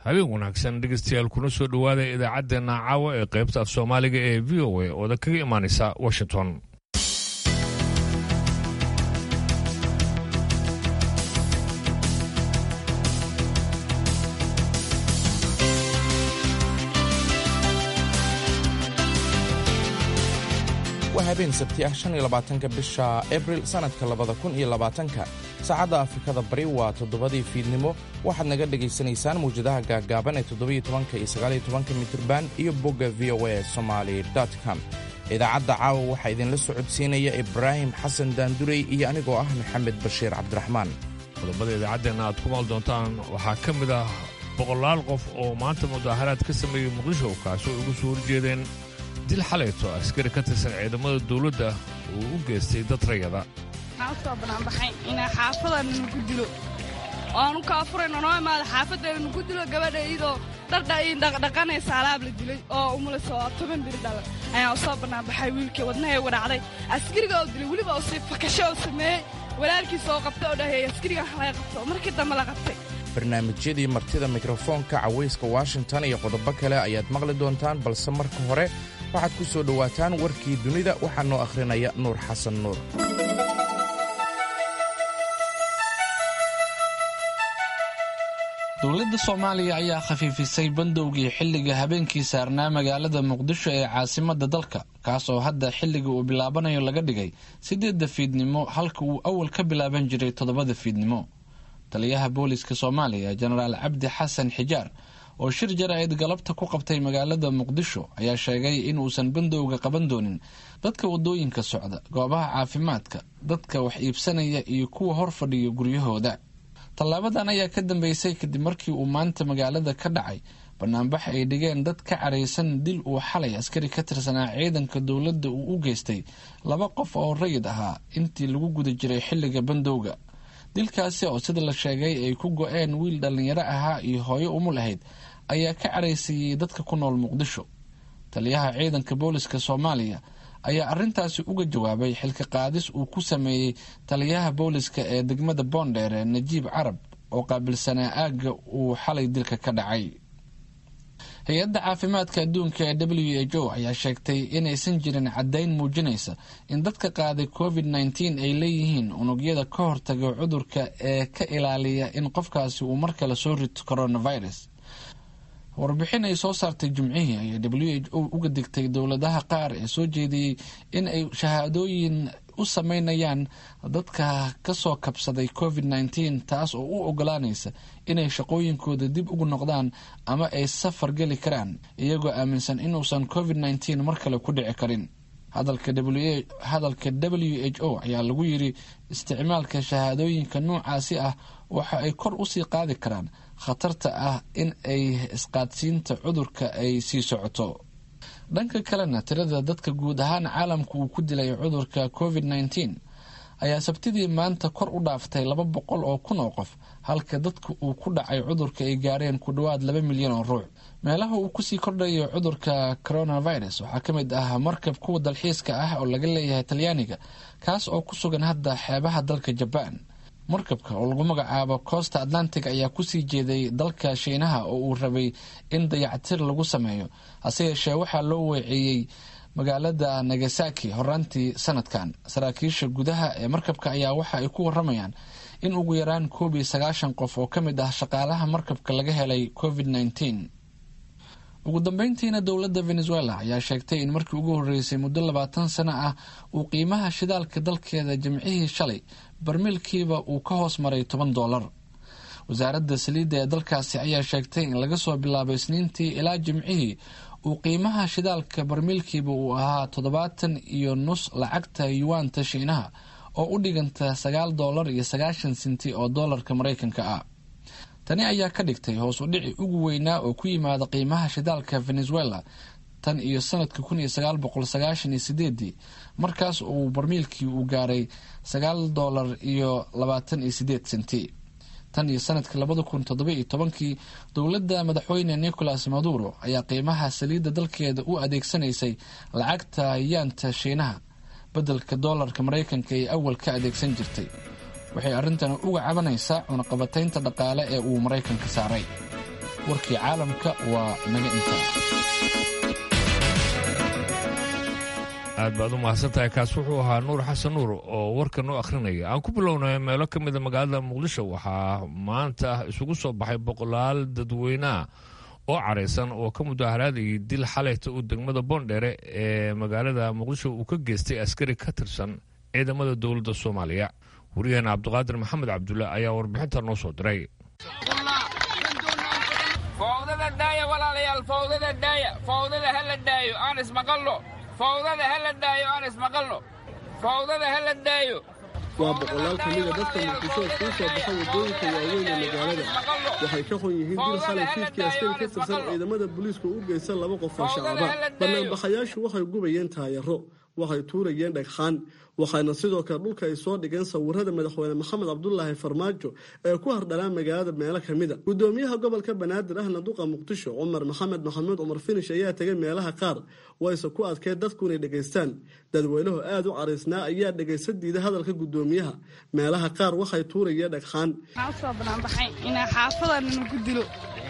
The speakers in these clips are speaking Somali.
habeen wanaagsan dhegeystayaal kuna soo dhowaada idaacaddeenna caawa ee qaybta af soomaaliga ee v o a ooda kaga imaanaysa washington waa habeen sabti ah shan iyo labaatanka bisha abril sannadka labada kun iyo labaatanka saacadda afrikada bari waa toddobadii fiidnimo waxaad naga dhegaysanaysaan mawjadaha gaaggaaban ee toddobiyo tobanka iyo sagaaliyo tobanka mitirban iyo bogga v o a somaali com idaacadda caawa waxaa idinla socodsiinaya ibraahim xasan daandurey iyo anigoo ah maxamed bashiir cabdiraxmaan qodobada idaacaddeenna aad ku maal doontaan waxaa ka mid ah boqolaal qof oo maanta mudaaharaad ka sameeyey muqdisho kaasoo ugu soo horjeedeen dil xalayto askari ka tirsan ciidamada dawladda uu u geystay dad rayada waxaan u soo banaanbaxay inaa xaafadana nagu dilo oaanu kaafurayno noo imaada xaafadayna nagu dilo gabadha iyadoo dhardha ii dhaqdhaqanaysa alaab la dilay oo umulayso toban biri dhalan ayaan u soo banaanbaxay wiilkii wadnahay uga dhacday askariga oo dilay weliba oo sii fakasho oo sameeyey walaalkiisa oo qabta oo dhaheey askarigan laga qabto markii dambe la qabtay barnaamijyadii martida mikrofoonka cawayska washington iyo qodobo kale ayaad maqli doontaan balse marka hore waxaad ku soo dhowaataan warkii dunida waxaa noo akhrinaya nuur xasan nuur dowladda soomaaliya ayaa khafiifisay bandowgii xilliga habeenkii saarnaa magaalada muqdisho ee caasimadda dalka kaas oo hadda xilliga uu bilaabanayo laga dhigay siddeedda fiidnimo halka uu awal ka bilaaban jiray toddobada fiidnimo taliyaha booliska soomaaliya jenaraal cabdi xasan xijaar oo shir jaraa'id galabta ku qabtay magaalada muqdisho ayaa sheegay in uusan bandowga qaban doonin dadka wadooyinka socda goobaha caafimaadka dadka wax iibsanaya iyo kuwa hor fadhiya guryahooda tallaabadan ayaa ka dambeysay kadib markii uu maanta magaalada ka dhacay banaanbax ay dhigeen dad ka caraysan dil uu xalay askari ka tirsanaa ciidanka dowladda uu u geystay laba qof oo rayid ahaa intii lagu guda jiray xilliga bandowga dilkaasi oo sida la sheegay ay ku go-een wiil dhallinyaro ahaa iyo hooyo umul ahayd ayaa ka caraysiiyey dadka ku nool muqdisho taliyaha ciidanka booliska soomaaliya ayaa arintaasi uga jawaabay xilka qaadis uu ku sameeyey taliyaha booliska ee degmada boondheere najiib carab oo qaabilsanaa aagga uu xalay dilka ka dhacay hay-adda caafimaadka adduunka ee w h o ayaa sheegtay inaysan jirin caddayn muujinaysa in dadka qaaday covid nneteen ay leeyihiin unugyada ka hortaga cudurka ee ka ilaaliya in qofkaasi uu mar kale soo rito coronavirus warbixin ay soo saartay jimcihii ayaa w h o uga digtay dowladaha qaar ee soo jeediyey in ay shahaadooyin u sameynayaan dadka kasoo kabsaday covid nneteen taas oo u ogolaanaysa inay shaqooyinkooda dib ugu noqdaan ama ay safar geli karaan iyagoo aaminsan inuusan covid nneteen mar kale ku dhici karin hadalka w h o ayaa lagu yiri isticmaalka shahaadooyinka noocaasi ah waxa ay kor usii qaadi karaan khatarta ah in ay isqaadsiinta cudurka ay sii socoto dhanka kalena tirada dadka guud ahaan caalamka uu ku dilay cudurka covid nneteen ayaa sabtidii maanta kor u dhaaftay laba boqol oo kun oo qof halka dadka uu ku dhacay cudurka ay gaareen ku dhowaad laba milyan oo ruux meelaha uu kusii kordhayo cudurka coronavirus waxaa ka mid ah markab kuwa dalxiiska ah oo laga leeyahay talyaaniga kaas oo ku sugan hadda xeebaha dalka jabaan markabka oo lagu magacaabo costa atlantic ayaa kusii jeeday dalka shiinaha oo uu rabay in dayactir lagu sameeyo hase yeeshee waxaa loo weeceeyey magaalada nagasaki horaantii sanadkan saraakiisha gudaha ee markabka ayaa waxa ay ku waramayaan in ugu yaraan koob iyo sagaashan qof oo ka mid ah shaqaalaha markabka laga helay covid nneteen ugu dambeyntiina dowladda venezuela ayaa sheegtay in markii ugu horreysay muddo labaatan sano ah uu qiimaha shidaalka dalkeeda jimcihii shalay barmiilkiiba uu ka hoos maray toban doolar wasaaradda saliidda ee dalkaasi ayaa sheegtay in laga soo bilaabo isniintii ilaa jimcihii uu qiimaha shidaalka barmiilkiiba uu ahaa toddobaatan iyo nus lacagta yuwaanta shiinaha oo u dhiganta sagaal doolar iyo sagaashan sinti oo doolarka maraykanka ah tani ayaa ka dhigtay hoos u dhici ugu weynaa oo ku yimaada qiimaha shidaalka venezuela tan iyo sanadka kun iyo sagaal boqol sagaashan iyo sideedii markaas uu barmiilkii uu gaaray sagaal doolar iyo labaatan iyo sideed senti tan iyo sanadkii labada kun toddoba iyo tobankii dowladda madaxweyne nicolas maduro ayaa qiimaha saliidda dalkeeda u adeegsanaysay lacagta yaanta shiinaha beddelka doolarka maraykanka ee awal ka adeegsan jirtay waxay arrintan uga cabanaysaa cunaqabataynta dhaqaale ee uu maraykanka saaray warkii caalamka waa naga intaa aad baad u mahadsantahay kaas wuxuu ahaa nuur xasan nuur oo warka noo akhrinaya aan ku bilownay meelo ka mida magaalada muqdisho waxaa maanta isugu soo baxay boqolaal dadweyneah oo caraysan oo ka mudaharaadayay dil xalayta uu degmada boondheere ee magaalada muqdisho uu ka geystay askari ka tirsan ciidamada dowladda soomaaliya wariyaheena cabdiqaadir maxamed cabdulle ayaa warbixinta noo soo diray fowdada daaya walaalayaal fowdada daaya fowdada ha la daayo aan ismaqalno fowdada ha la daayo aan ismaqalno fowdada ha la daayo waa boqolaal ka mida dadka muqdisho kuu soo baxa waddooyinka waaweyn ee magaalada waxay ka xun yihiin dil xalay fiidkii askari ka tirsan ciidamada booliisku u geysan laba qof oo shacaba banaanbaxayaashu waxay gubayeen taayaro waxay tuurayeen dhagxaan waxayna sidoo kale dhulka ay soo dhigeen sawirada madaxweyne maxamed cabdulaahi farmaajo ee ku hardhanaan magaalada meelo ka mida gudoomiyaha gobolka banaadir ahna duqa muqdisho cumar maxamed maxamuud cumar finish ayaa tegay meelaha qaar wayse ku adkeen dadku inay dhegaystaan dadweynuhu aada u caraysnaa ayaa dhegaysa diida hadalka gudoomiyaha meelaha qaar waxay tuurayeen dhagxaan waxaan usoo banaanbaxay inaa xaafadana nagu dilo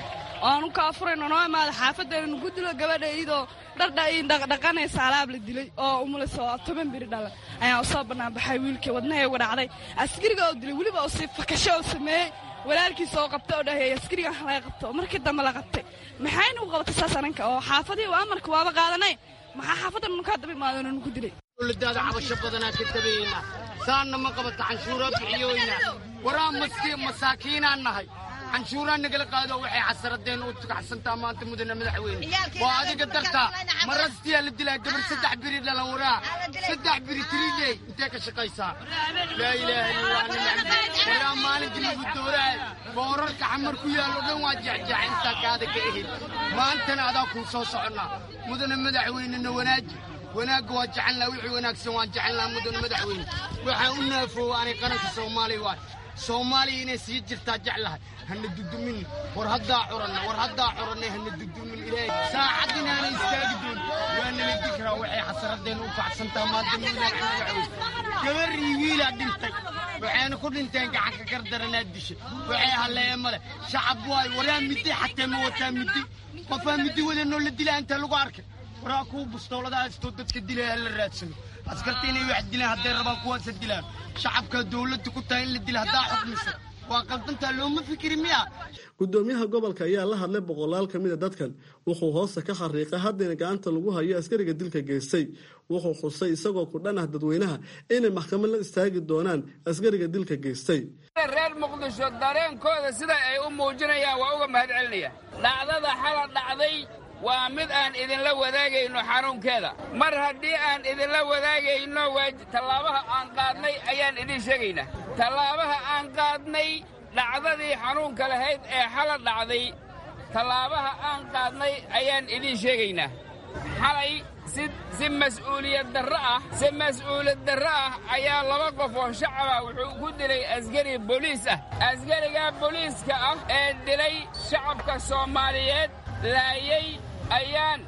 oanu kaafurayno noo imaada xaafadana nagu dilo gabadha iyadoo dhardha dhaqdhaqanaysa alaab la dilay oo umulaysa oo toban biri dhalan ayaa usoo banaanbaxay wiilkii wadnaha uga dhacday askariga oo dilay weliba oo sii fakasho oo sameeyey walaalkiisa oo qabta oo dhaheey askarigan laga qabto markii dambe la qabtay maxayna u qabatay saas ananka oo xaafadii amarka waaba qaadanay maxaa xaafadda nukaa daba imaadona nugu dilay dowladaada cabasho badanaa ka tabayeyna saanna ma qabata canshuuraa bixiyoyna waraa maski masaakiinaan nahay canshuuraa nagala qaado waxay xasaradeen u tukacsantaa maanta mudane madaxweyne waa adiga dartaa marastiyaa la dilaa gabar saddex biri dhalan waraa saddex biri tiriley intee ka shaqaysaa laa ilaaha illallah waraa maalintii lagu dooraa boorarka xamar ku yaallo dhan waa jecjeeca intaa kaada ka ehid maantana adaa kuu soo soconnaa mudane madaxweynena wanaaji wanaagga waa jecelnaa wixii wanaagsan waan jecelnaa mudane madaxweyne waxaan u naafoowa anay qaranka soomaaliya waay soomaaliya inay sii jirtaa jeclahay hana dudumin war haddaa curanna war haddaa curanna hana dudumin ilaahay saacad inaana istaagi doon waa nala dikraa waxay xasaradeen u kacsantaa maanta mudane madaxweyne gabarii wiilaa dhintay waxayna ku dhinteen gacanka gardaranaa dishay waxay halleeye male shacab waay waraa middi xatee ma wataa middi qofaa middi wadanoo la dilaa intaa lagu arkay waraa kuwa bustoolada haystoo dadka dilaya la raadsano askarta inay wax dilaan hadday rabaan kuwaasa dilaan shacabka dowladda ku tahay in la dila haddaa xukmisa waa qaldantaa looma fikiri miya gudoomiyaha gobolka ayaa la hadlay boqolaal ka mida dadkan wuxuu hoosta ka xariiqay haddayna gacanta lagu hayo askariga dilka geystay wuxuu xusay isagoo ku dhan ah dadweynaha inay maxkamad la istaagi doonaan askariga dilka geystay reer muqdisho dareenkooda sida ay u muujinayaan waa uga mahad celinaya dhacdada xala dhacday waa mid aan idinla wadaagayno xanuunkeeda mar haddii aan idinla wadaagayno tallaabaha aan qaadnay ayaan idiin sheegaynaa tallaabaha aan qaadnay dhacdadii xanuunka lahayd ee xala dhacday tallaabaha aan qaadnay ayaan idiin sheegaynaa xalay si mas'uuliyad darro ah si mas'uuliyad darro ah ayaa laba qof oo shacaba wuxuu ku dilay askari booliis ah askariga booliiska ah ee dilay shacabka soomaaliyeed laayay ayaan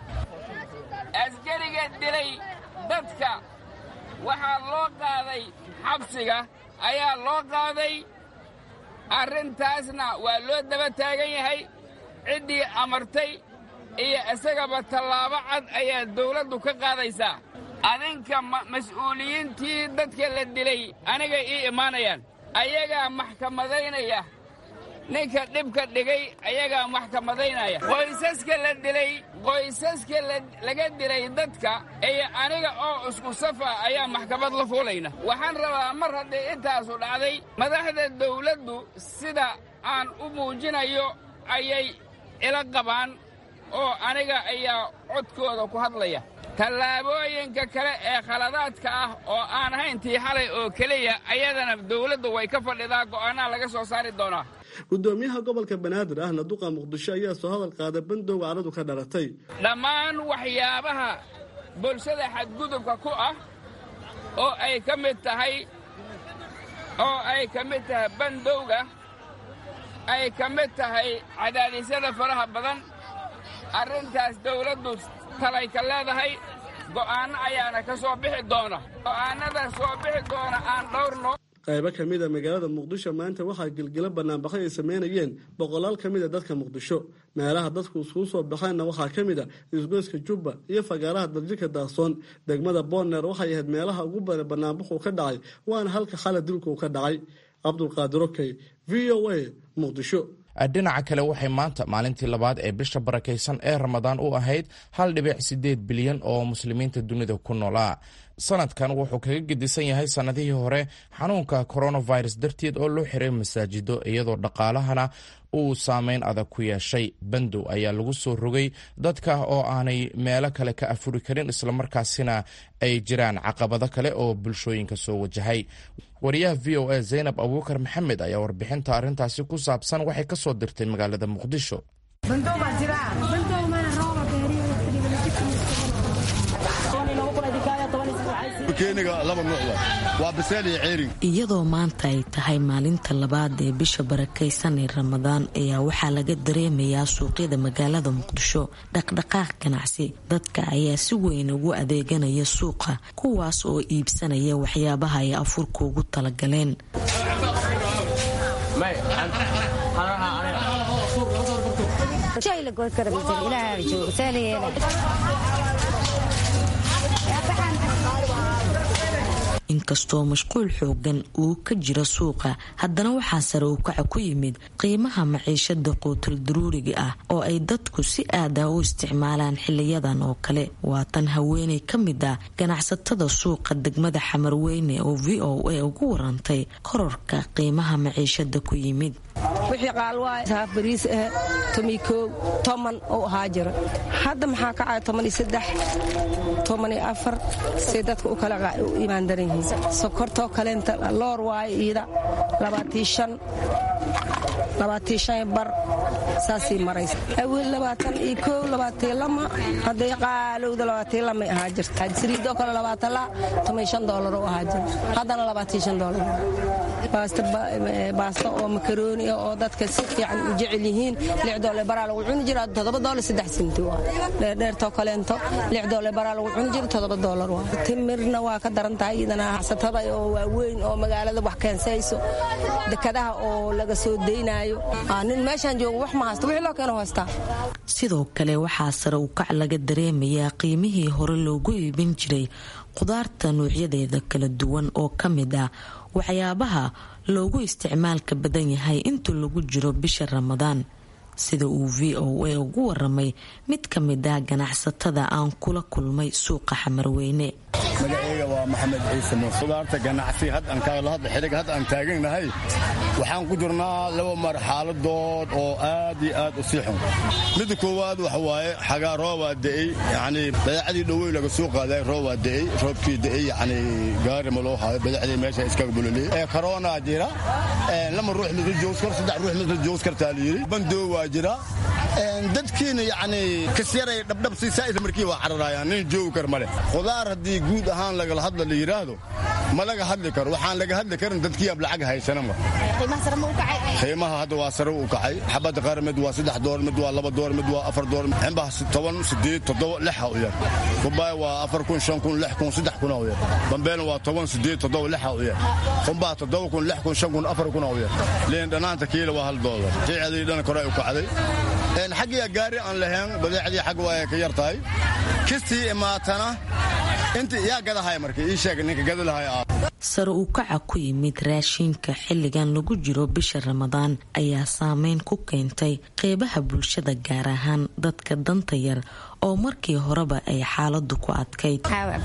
askariga dilay dadka waxaa loo qaaday xabsiga ayaa loo qaaday arrintaasna waa loo daba taagan yahay ciddii amartay iyo isagaba tallaabo cad ayaa dawladdu ka qaadaysaa adinka mas'uuliyiintii dadka la dilay anigay ii imaanayaan ayagaa maxkamadaynaya ninka dhibka dhigay ayagaa maxkamadaynaya qoysaska la dilay qoysaska laga dilay dadka iyo aniga oo isku safa ayaa maxkamad la fuulayna waxaan rabaa mar haddii intaasu dhacday madaxda dawladdu sida aan u muujinayo ayay ila qabaan oo aniga ayaa codkooda ku hadlaya tallaabooyinka kale ee khaladaadka ah oo aan ahayn tii xalay oo keliya ayadana dawladdu way ka fadhidaa go'aanaha laga soo saari doonaa gudoomiyaha gobolka banaadir ahna duqa muqdisho ayaa soo hadal qaaday bandowga caradu ka dhalatay dhammaan waxyaabaha bulshada xadgudubka ku ah oo ay ka mid tahay oo ay ka mid tahay bandowga ay ka mid tahay cadaadisyada faraha badan arrintaas dawladdu talay ka leedahay go'aanno ayaana ka soo bixi doona go'aannada soo bixi doona aan dhowrno qaybo ka mid a magaalada muqdisho maanta waxaa gilgilo banaanbaxay ay sameynayeen boqolaal ka mid a dadka muqdisho meelaha dadku iskugu soo baxeenna waxaa ka mid a isgoyska jubba iyo fagaaraha darjika daaqsoon degmada boorneer waxay ahayd meelaha ugu badan banaanbaxuu ka dhacay waana halka xala dilkuu ka dhacay cabdulqaadir okey v o a muqdisho dhinaca kale waxay maanta maalintii labaad ee bisha barakaysan ee ramadaan u ahayd hal dhibic sideed bilyan oo muslimiinta dunida ku noolaa sanadkan wuxuu kaga gedisan yahay sannadihii hore xanuunka coronavirus darteed oo loo xiray masaajido iyadoo dhaqaalahana uu saameyn adag ku yeeshay bandow ayaa lagu soo rogay dadka oo aanay meelo kale ka afuri karin islamarkaasina ay jiraan caqabado kale oo bulshooyinka soo wajahay wariyaha v o a zaynab abuukar maxamed ayaa warbixinta arrintaasi ku saabsan waxay ka soo dirtay magaalada muqdisho iyadoo maanta ay tahay maalinta labaad ee bisha barakaysan ee ramadaan ayaa waxaa laga dareemayaa suuqyada magaalada muqdisho dhaqdhaqaaq ganacsi dadka ayaa si weyn ugu adeeganaya suuqa kuwaas oo iibsanaya waxyaabaha ay afurka ugu talagaleen inkastoo mashquul xoogan uu ka jiro suuqa haddana waxaa sare u kaca ku yimid qiimaha maciishada quutul daruuriga ah oo ay dadku si aada u isticmaalaan xiliyadan oo kale waa tan haweeney ka mid ah ganacsatada suuqa degmada xamarweyne oo v o a ugu warantay kororka qiimaha maciishada ku yimid wixii qaalwaay haaf bariis ah tomikow toman uu ahaa jira hadda maxaa kacaya tomaniyo saddex tomaniyo afar say dadka u kala u imaan daran yihiin sokortoo kaleenta loor waayo iida labaatii shan labaatii shan bar saasii maraysa awil labaatan iyo kow labaatii lama hadday qaalowda labaatii lamay ahaa jirta saliidoo kale labaatan la tomay shan doolar u ahaa jira haddana labaatii shan doolar baasto oo makarooni oo dadka si fiican u jecel yihiin lix doole baraa lagu cuni jira toddoba doole saddex sinti waa dheerdheertoo kaleento lix doole baraa lagu cuni jira toddoba doolar waa timirna waa ka daran tahay iyadana xasatada oo waaweyn oo magaalada wax keensayso dekadaha oo laga soo daynaayo nin meeshaan joogo wax ma haysto wixii loo keeno haystaa sidoo kale waxaa sare u kac laga dareemayaa qiimihii hore loogu iibin jiray qudaarta noocyadeeda kala duwan oo ka mid ah waxyaabaha loogu isticmaalka badan yahay inta lagu jiro bisha ramadaan sida uu v o a ugu waramay mid ka mid ah ganacsatada aan kula kulmay suuqa xamarweyne magaceyga waa maxamed ciise muuse qudaarta ganacsi xilliga hadda aan taaganahay waxaan ku jirnaa laba marxaladood oo aad iyo aad u sii xun midda koowaad waxa waaye xagaa roobaa da'ey yacnii badeecadii dhowey laga soo qaaday roobaa da'ey roobkii da'ey yacnii gaari ma loo haayo badeecadii meesha iskaga buloliyey ee karoonaa jira lama ruux midla joogs kar saddex ruux midla joogs kartaa la yidhi bandoo waa jira dadkiina yacnii kasyaray dhabdhab si saa'isa markii waa cararayaan nin joogi kar ma leh qudaar haddii guud ahaan lagala hadla la yidhaahdo ma laga hadli karo waxaan laga hadli karin dadkii ab lacag haysana ma qiimaha hadda waa sare u kacay xabadda qaar mid waa saddex door mid waa laba door mid waa afar door cimbaha toban sideed toddoba lixa u yar kumbaay waa afar kun shan kun lix kun saddex kuna u yar bambeelna waa toban sideed toddoba lixa u yar kumbaha toddoba kun lix kun shan kun afar kuna u yar liin dhanaanta kiila waa hal doolar qiicadii dhan kore u kacday xaggiya gaari aan lahayn badeecadii xag waa ka yar tahay kistii imaatana inta yaa gadahay marka ii sheeg ninka gadalahay sare uu kaca ku yimid raashinka xilligan lagu jiro bisha ramadaan ayaa saameyn ku keentay qeybaha bulshada gaar ahaan dadka danta yar oo markii horeba ay xaaladu ku adkayd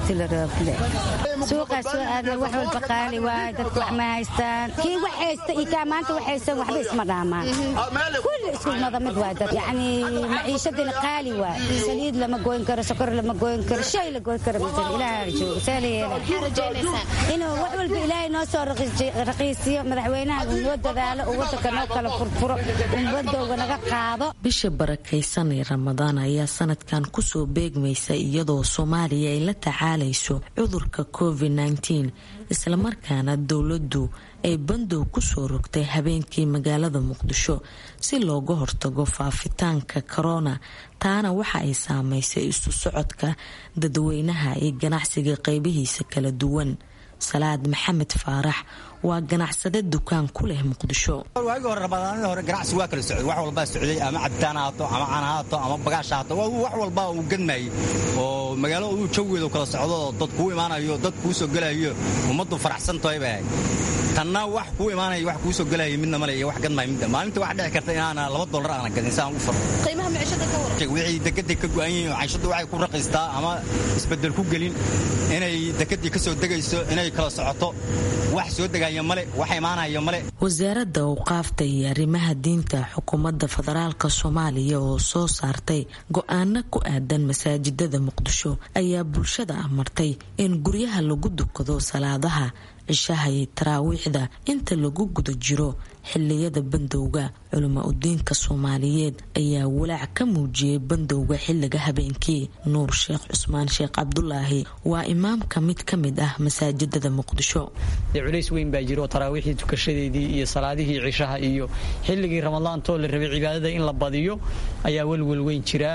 suuqaa soo aadna wax walba qaali waay dadku wax ma haystaan kii wax haysta iyo kaa maanta wax haysan waxba isma dhaamaan kulli isku mada mid waay dad yacni maciishadina qaali waay saliid lama goyn karo sokor lama goyn karo shay la goyn karo masan ilaaha joogo see la yeela inuu wax walba ilaahay noo soo raqiisiyo madaxweynaha uu noo dadaalo uu wadanka noo kala furfuro ummadooga naga qaado bisha barakaysan ee ramadaan ayaa sanadkan kusoo beegmaysa iyadoo soomaaliya ay la tacaalayso cudurka covid nteen islamarkaana dowladdu ay bandow kusoo rogtay habeenkii magaalada muqdisho si looga hortago faafitaanka korona taana waxa ay saameysay isu socodka dadweynaha iyo ganacsiga qeybihiisa kala duwan salaad maxamed faarax waa ganacsade dukaan ku leh muqdisho waagii hore rabadaanadii hore ganacsi waa kala socday wax walbaa socday ama cabitaan haato ama cana haato ama bagaash haato wax walbaa uu gadmayey oo magaalo uu jawigeedu kala socdo oo dad kuu imaanayo dad kuu soo gelayo ummaddu faraxsan tahay bay ahayd tanna wax kuu imaanaya wax kuu soo gelaya midna male iyo wax gadmaya midna maalinta wax dhici karta inaana laba dollar aana gadin si aan u faro qiimaha maciishada ka waran wixii dekedday ka go'an yihiin oo cayshadu waxay ku raqiistaa ama isbeddel ku gelin inay dekeddii ka soo degayso inay kala socoto wax soo degaya male wax imaanaya male wasaaradda awqaafta iyo arrimaha diinta xukuumadda federaalka soomaaliya oo soo saartay go-aano ku aadan masaajidada muqdisho ayaa bulshada amartay in guryaha lagu dukado salaadaha cishaha iyo taraawiixda inta lagu guda jiro xiliyada bandowga culamaa udiinka soomaaliyeed ayaa walaac ka muujiyey bandowga xiliga habeenkii nuur sheekh cusmaan sheekh cabdulaahi waa imaamka mid ka mid ah masaajidada muqdisho culays weyn baa jiro taraawiixdii tukashadeedii iyo salaadihii cishaha iyo xilligii ramadaantoo la rabay cibaadada in la badiyo ayaa welwel weyn jira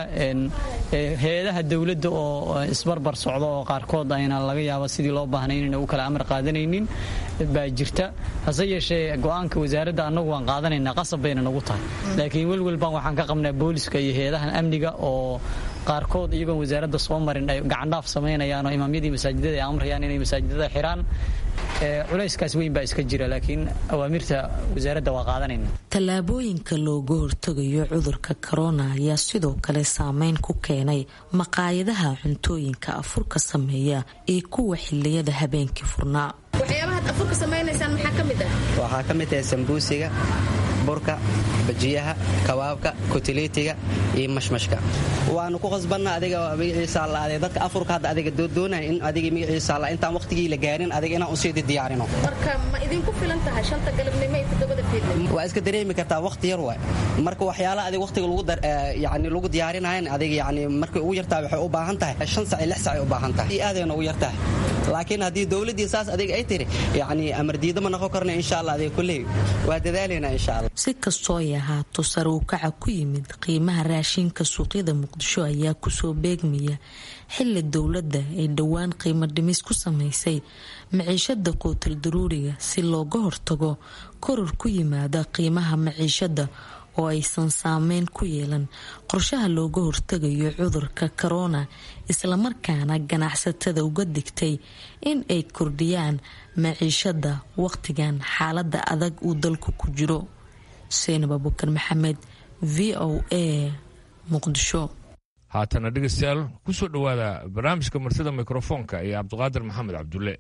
hay-adaha dowladda oo isbarbar socda oo qaarkood ayna laga yaaba sidii loo baahnay inayna u kala amar qaadanaynin baa jirta hase yeeshee go-aanka wasaaradda annagu waan qaadanaynaa qasab bayna nagu tahay laakiin welwel baan waxaan ka qabnaa booliska iyo hay-adahan amniga oo qaarkood iyagoon wasaaradda soo marin ay gacandhaaf samaynayaan oo imaamyadii masaajidada ay amrayaan inay masaajidada xiraan culayskaas weyn baa iska jira laakiin awaamirta wasaaradda waa qaadanayna tallaabooyinka looga hortagayo cudurka korona ayaa sidoo kale saameyn ku keenay maqaayadaha cuntooyinka afurka sameeya iyo kuwa xiliyada habeenkii furnaa waxyaabahaad afurka samaynaysaan maxaa ka mid ah waxaa ka mid tahay sambuusiga burka bajiyaha kabaabka kutiliitiga iyo mashmashka waanu ku qasbanna adiga magaciisa allaade dadka afurka hadda adiga doonaya in adiga magaciisa alla intaan waqtigii la gaarin adiga inaan usiidi diyaarino marka ma idinku filan tahay shanta galabnimo iyo toddobada fiidnimo waa iska dareemi kartaa waqti yar waay marka waxyaalaha adiga waqtiga lagu yani lagu diyaarinayan adiga yani markay ugu yartahay waxay u baahan tahay shan sac iyo lix sac ay u baahan tahay aadayna ugu yartahay laakiin haddii dowladdii saas adiga ay tiri yani amar diida ma noqon karna insha allah adiga kulley waa dadaalaynaa insha allah si kastoo ay ahaato sare u kaca ku yimid qiimaha raashinka suuqyada muqdisho ayaa kusoo beegmaya xili dowladda ay dhowaan qiimo dhimis ku samaysay maciishada quutal daruuriga si looga hortago koror ku yimaada qiimaha maciishada oo aysan saameyn ku yeelan qorshaha looga hortagayo cudurka korona islamarkaana ganacsatada uga digtay in ay kordhiyaan maciishada waqtigan xaalada adag uu dalku ku jiro seenab abukar maxamed v o a muqdisho haatana dhegeystayaal kusoo dhowaada barnaamijka martida mikrofoonka iyo cabdiqaadir maxamed cabdulle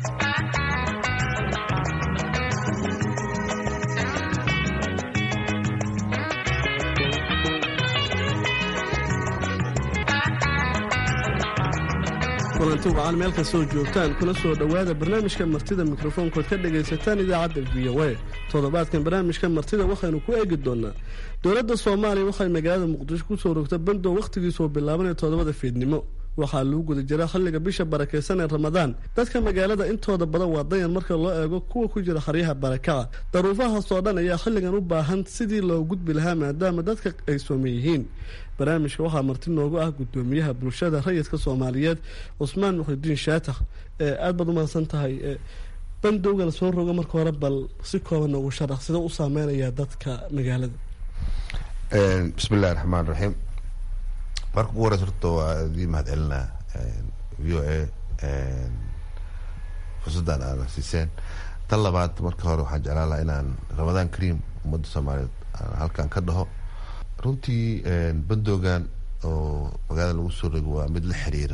kulanti wacan meel kastoo joogtaan kuna soo dhowaada barnaamijka martida mikrofoonkood ka dhagaysataan idaacadda v o a toddobaadkan barnaamijka martida waxaynu ku eegi doonaa dowladda soomaaliya waxay magaalada muqdisho kusoo rogta bandow wakhtigiisoo bilaabanaya toddobada fiidnimo waxaa lagu guda jira xilliga bisha barakaysan ee ramadaan dadka magaalada intooda badan waa dayan marka loo eego kuwa ku jira xaryaha barakaca daruufahaasoo dhan ayaa xilligan u baahan sidii loo gudbi lahaa maadaama dadka ay sooman yihiin barnaamijka waxaa marti noogu ah gudoomiyaha bulshada rayidka soomaaliyeed cusmaan muxidiin shaatax aad baad u mahadsan tahay bandowga la soo rogo marka hore bal si kooban noogu sharax sida u saameynayaa dadka magaalada bismillahi raxmaan raxiim marka ugu horeysa horta waa idii mahad celinaa v o a fursaddan aana siiseen tan labaad marka hore waxaan jeclaan lahaa inaan ramadaan kariim ummadda soomaaliyeed aan halkan ka dhaho runtii bandoogan oo magaalada lagu soo rogo waa mid la xiriira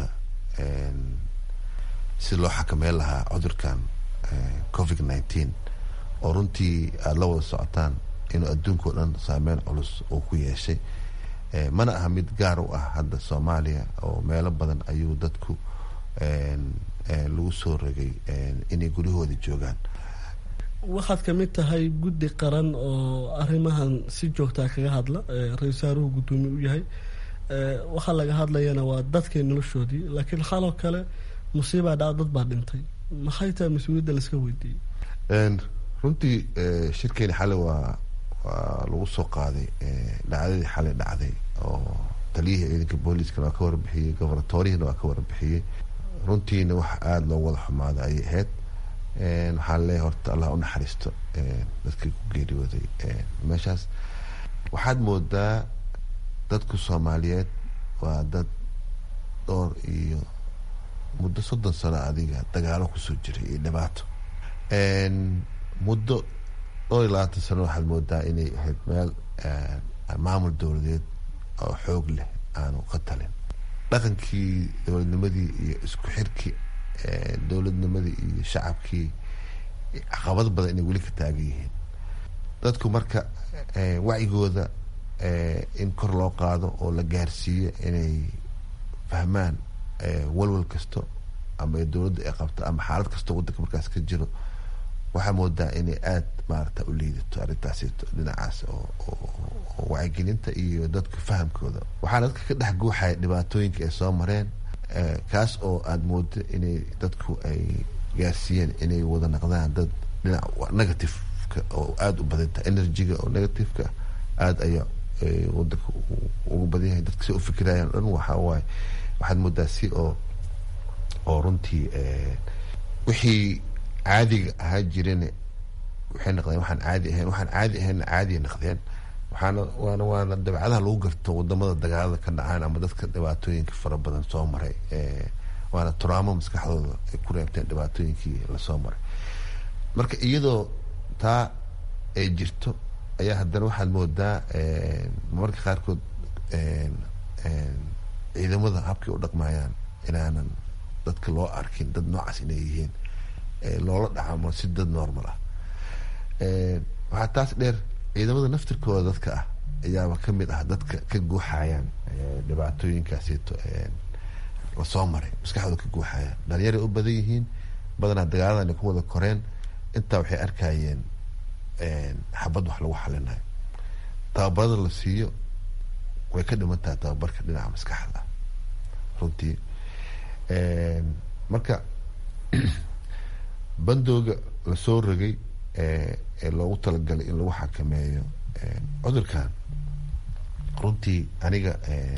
si loo xakameyn lahaa cudurkan covid nineteen oo runtii aada la wada socotaan inuu adduunka o dhan saameyn culus uu ku yeeshay mana aha mid gaar u ah hadda soomaaliya oo meelo badan ayuu dadku lagu soo rogay inay guryahooda joogaan waxaad kamid tahay guddi qaran oo arrimahan si joogtaa kaga hadla ra-isul wasaaruhu guddoomiye u yahay waxaa laga hadlayana waa dadkay noloshoodii laakiin xaloo kale musiibaa dhaca dad baa dhintay maxay tahay mas-uuliyadda laska weydiiyey runtii shirkeeni xale waa waa lagu soo qaaday dhacdadii xalay dhacday oo taliyihii ciidanka booliiskana waa ka warbixiyey gobernatorihina waa ka warbixiyey runtiina wax aada loo wada xumaaday ayay ahayd waxaan leeyahay horta allah u naxariisto dadkii ku geeriyooday meeshaas waxaad moodaa dadku soomaaliyeed waa dad dhowr iyo muddo soddon sano adiga dagaalo kusoo jiray iyo dhibaato muddo dhowr iyo labaatan sano waxaad moodaa inay ahayd meel maamul dowladeed oo xoog leh aanu ka talin dhaqankii dowladnimadii iyo isku xirkii dowladnimadii iyo shacabkii caqabad badan inay weli ka taagan yihiin dadku marka wacyigooda in kor loo qaado oo la gaarsiiyo inay fahmaan walwal kasto ama dowladda ay qabto ama xaalad kastoo waddanka markaas ka jiro waxaa moodaa inay aada maarata u liidato arrintaasito dhinacaas oo wacyigelinta iyo dadku fahamkooda waxaana dadka ka dhex guuxaya dhibaatooyinka ay soo mareen kaas oo aada moodo inay dadku ay gaarsiiyeen inay wada naqdaan dad dhinac negativeka oo aada u badanta energyga oo negativeka aada ayaa wadanka ugu badan yahay dadka si u fikirayaan dhan waxaa waaye waxaad moodaa si oo oo runtii wixii caadiga ahaa jirene waxay naqdeen waxaan caadi ahayn waxaan caadi ahayn caadiya naqdeen waxaana waana waana dabcadaha lagu garto wadamada dagaalada ka dhacaan ama dadka dhibaatooyinka fara badan soo maray waana turaamo maskaxdooda ay ku reebteen dhibaatooyinkii lasoo maray marka iyadoo taa ay jirto ayaa haddana waxaad moodaa marmarka qaarkood ciidamada habkay u dhaqmayaan inaanan dadka loo arkin dad noocaas inay yihiin loola dhacamo si dad normal ah waxaa taas dheer ciidamada naftirkooda dadka ah ayaaba kamid ah dadka ka guuxayaan dhibaatooyinkaasito lasoo maray maskaxdooda ka guuxayaan dhalinyaray u badan yihiin badanaa dagaaladan ay ku wada koreen intaa waxay arkayeen xabad wax lagu xalinayo tababarada la siiyo way ka dhiman tahay tababarka dhinaca maskaxda runtii marka bandooga lasoo rogay ee loogu talagalay in lagu xakameeyo cudurkan runtii aniga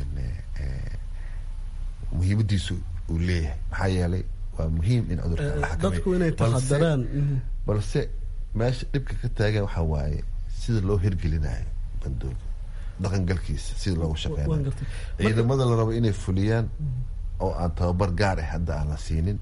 muhiimadiisu uu leeyahay maxaa yeelay waa muhiim in cudurkan la dadku inay taxadaraan balse meesha dhibka ka taagan waxaa waaye sida loo hirgelinayo bandooga dhaqangalkiisa sida loogu shaqeynayo ciidamada la rabo inay fuliyaan oo aan tababar gaar ah hadda aan la siinin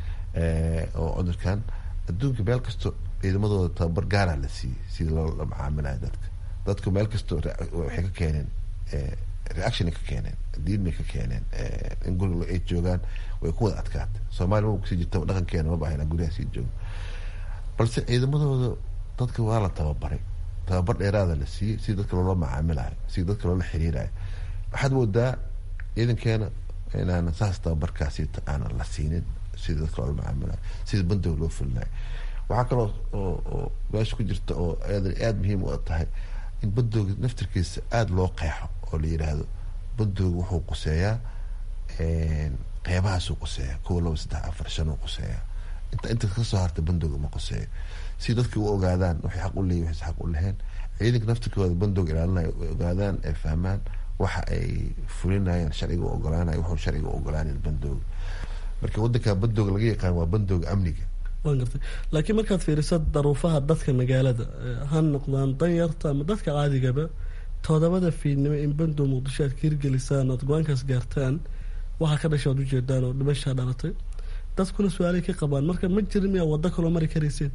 oo cudurkan adduunka meel kasto ciidamadooda tababar gaaraa la siiyey sida loola macaamilayo dadka dadku meel kasto waxay ka keeneen reaction ka keeneen diinbay ka keeneen in guriga ay joogaan way ku wada adkaatay soomaaliya maba kusii jirta dhaqankeena ma baahna guryaha sii joogo balse ciidamadooda dadka waa la tababaray tababar dheeraada la siiyey sida dadka loola macaamilayo sida dadka loola xiriirayo waxaad moodaa ciidankeena inaan saas tababarkaasita aanan la siinin sida dadka loola macaamilayo sida bandooga loo fulinayo waxaa kaloo oo meesha ku jirta oo aada aada muhiim u tahay in bandooga naftirkiisa aada loo qeexo oo la yidhaahdo bandooga wuxuu quseeyaa qeybahaasuu quseeya kowa laba saddex afar shan uu quseeyaa inta inta kasoo harta bandooga ma quseeyo si dadki u ogaadaan waxay xaq u leeyihin waxay xaq u laheen ciidanka naftirkooda bandooga ilaalinayo ay ogaadaan ay fahmaan waxa ay fulinayaan sharciga u ogolaanayo wuxuu sharciga u ogolaanayn bandooga marka waddanka bandooga laga yaqaan waa bandooga amniga waan gartay laakiin markaad fiiriso daruufaha dadka magaalada ha noqdaan danyarta ama dadka caadigaba todobada fiidnimo in bandow muqdisho aad ka hirgelisaan ood go-aankaas gaartaan waxaa ka dhasha oad ujeedaan oo dhimashaa dhalatay dadkuna su-aalay ka qabaan marka ma jirin miyaa waddo kaloo mari karayseen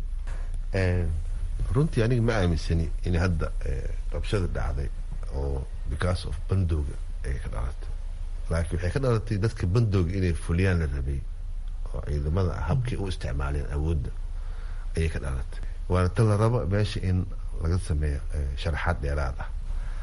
runtii aniga ma aaminsani in hadda rabshada dhacday oo because of bandooga ay ka dhalatay laakiin waxay ka dhalatay dadka bandooga inay fuliyaan la rabay oo ciidamada habkay u isticmaaleen awoodda ayay ka dhalatay waana tan la rabo meesha in laga sameeyo sharaxaad dheeraad ah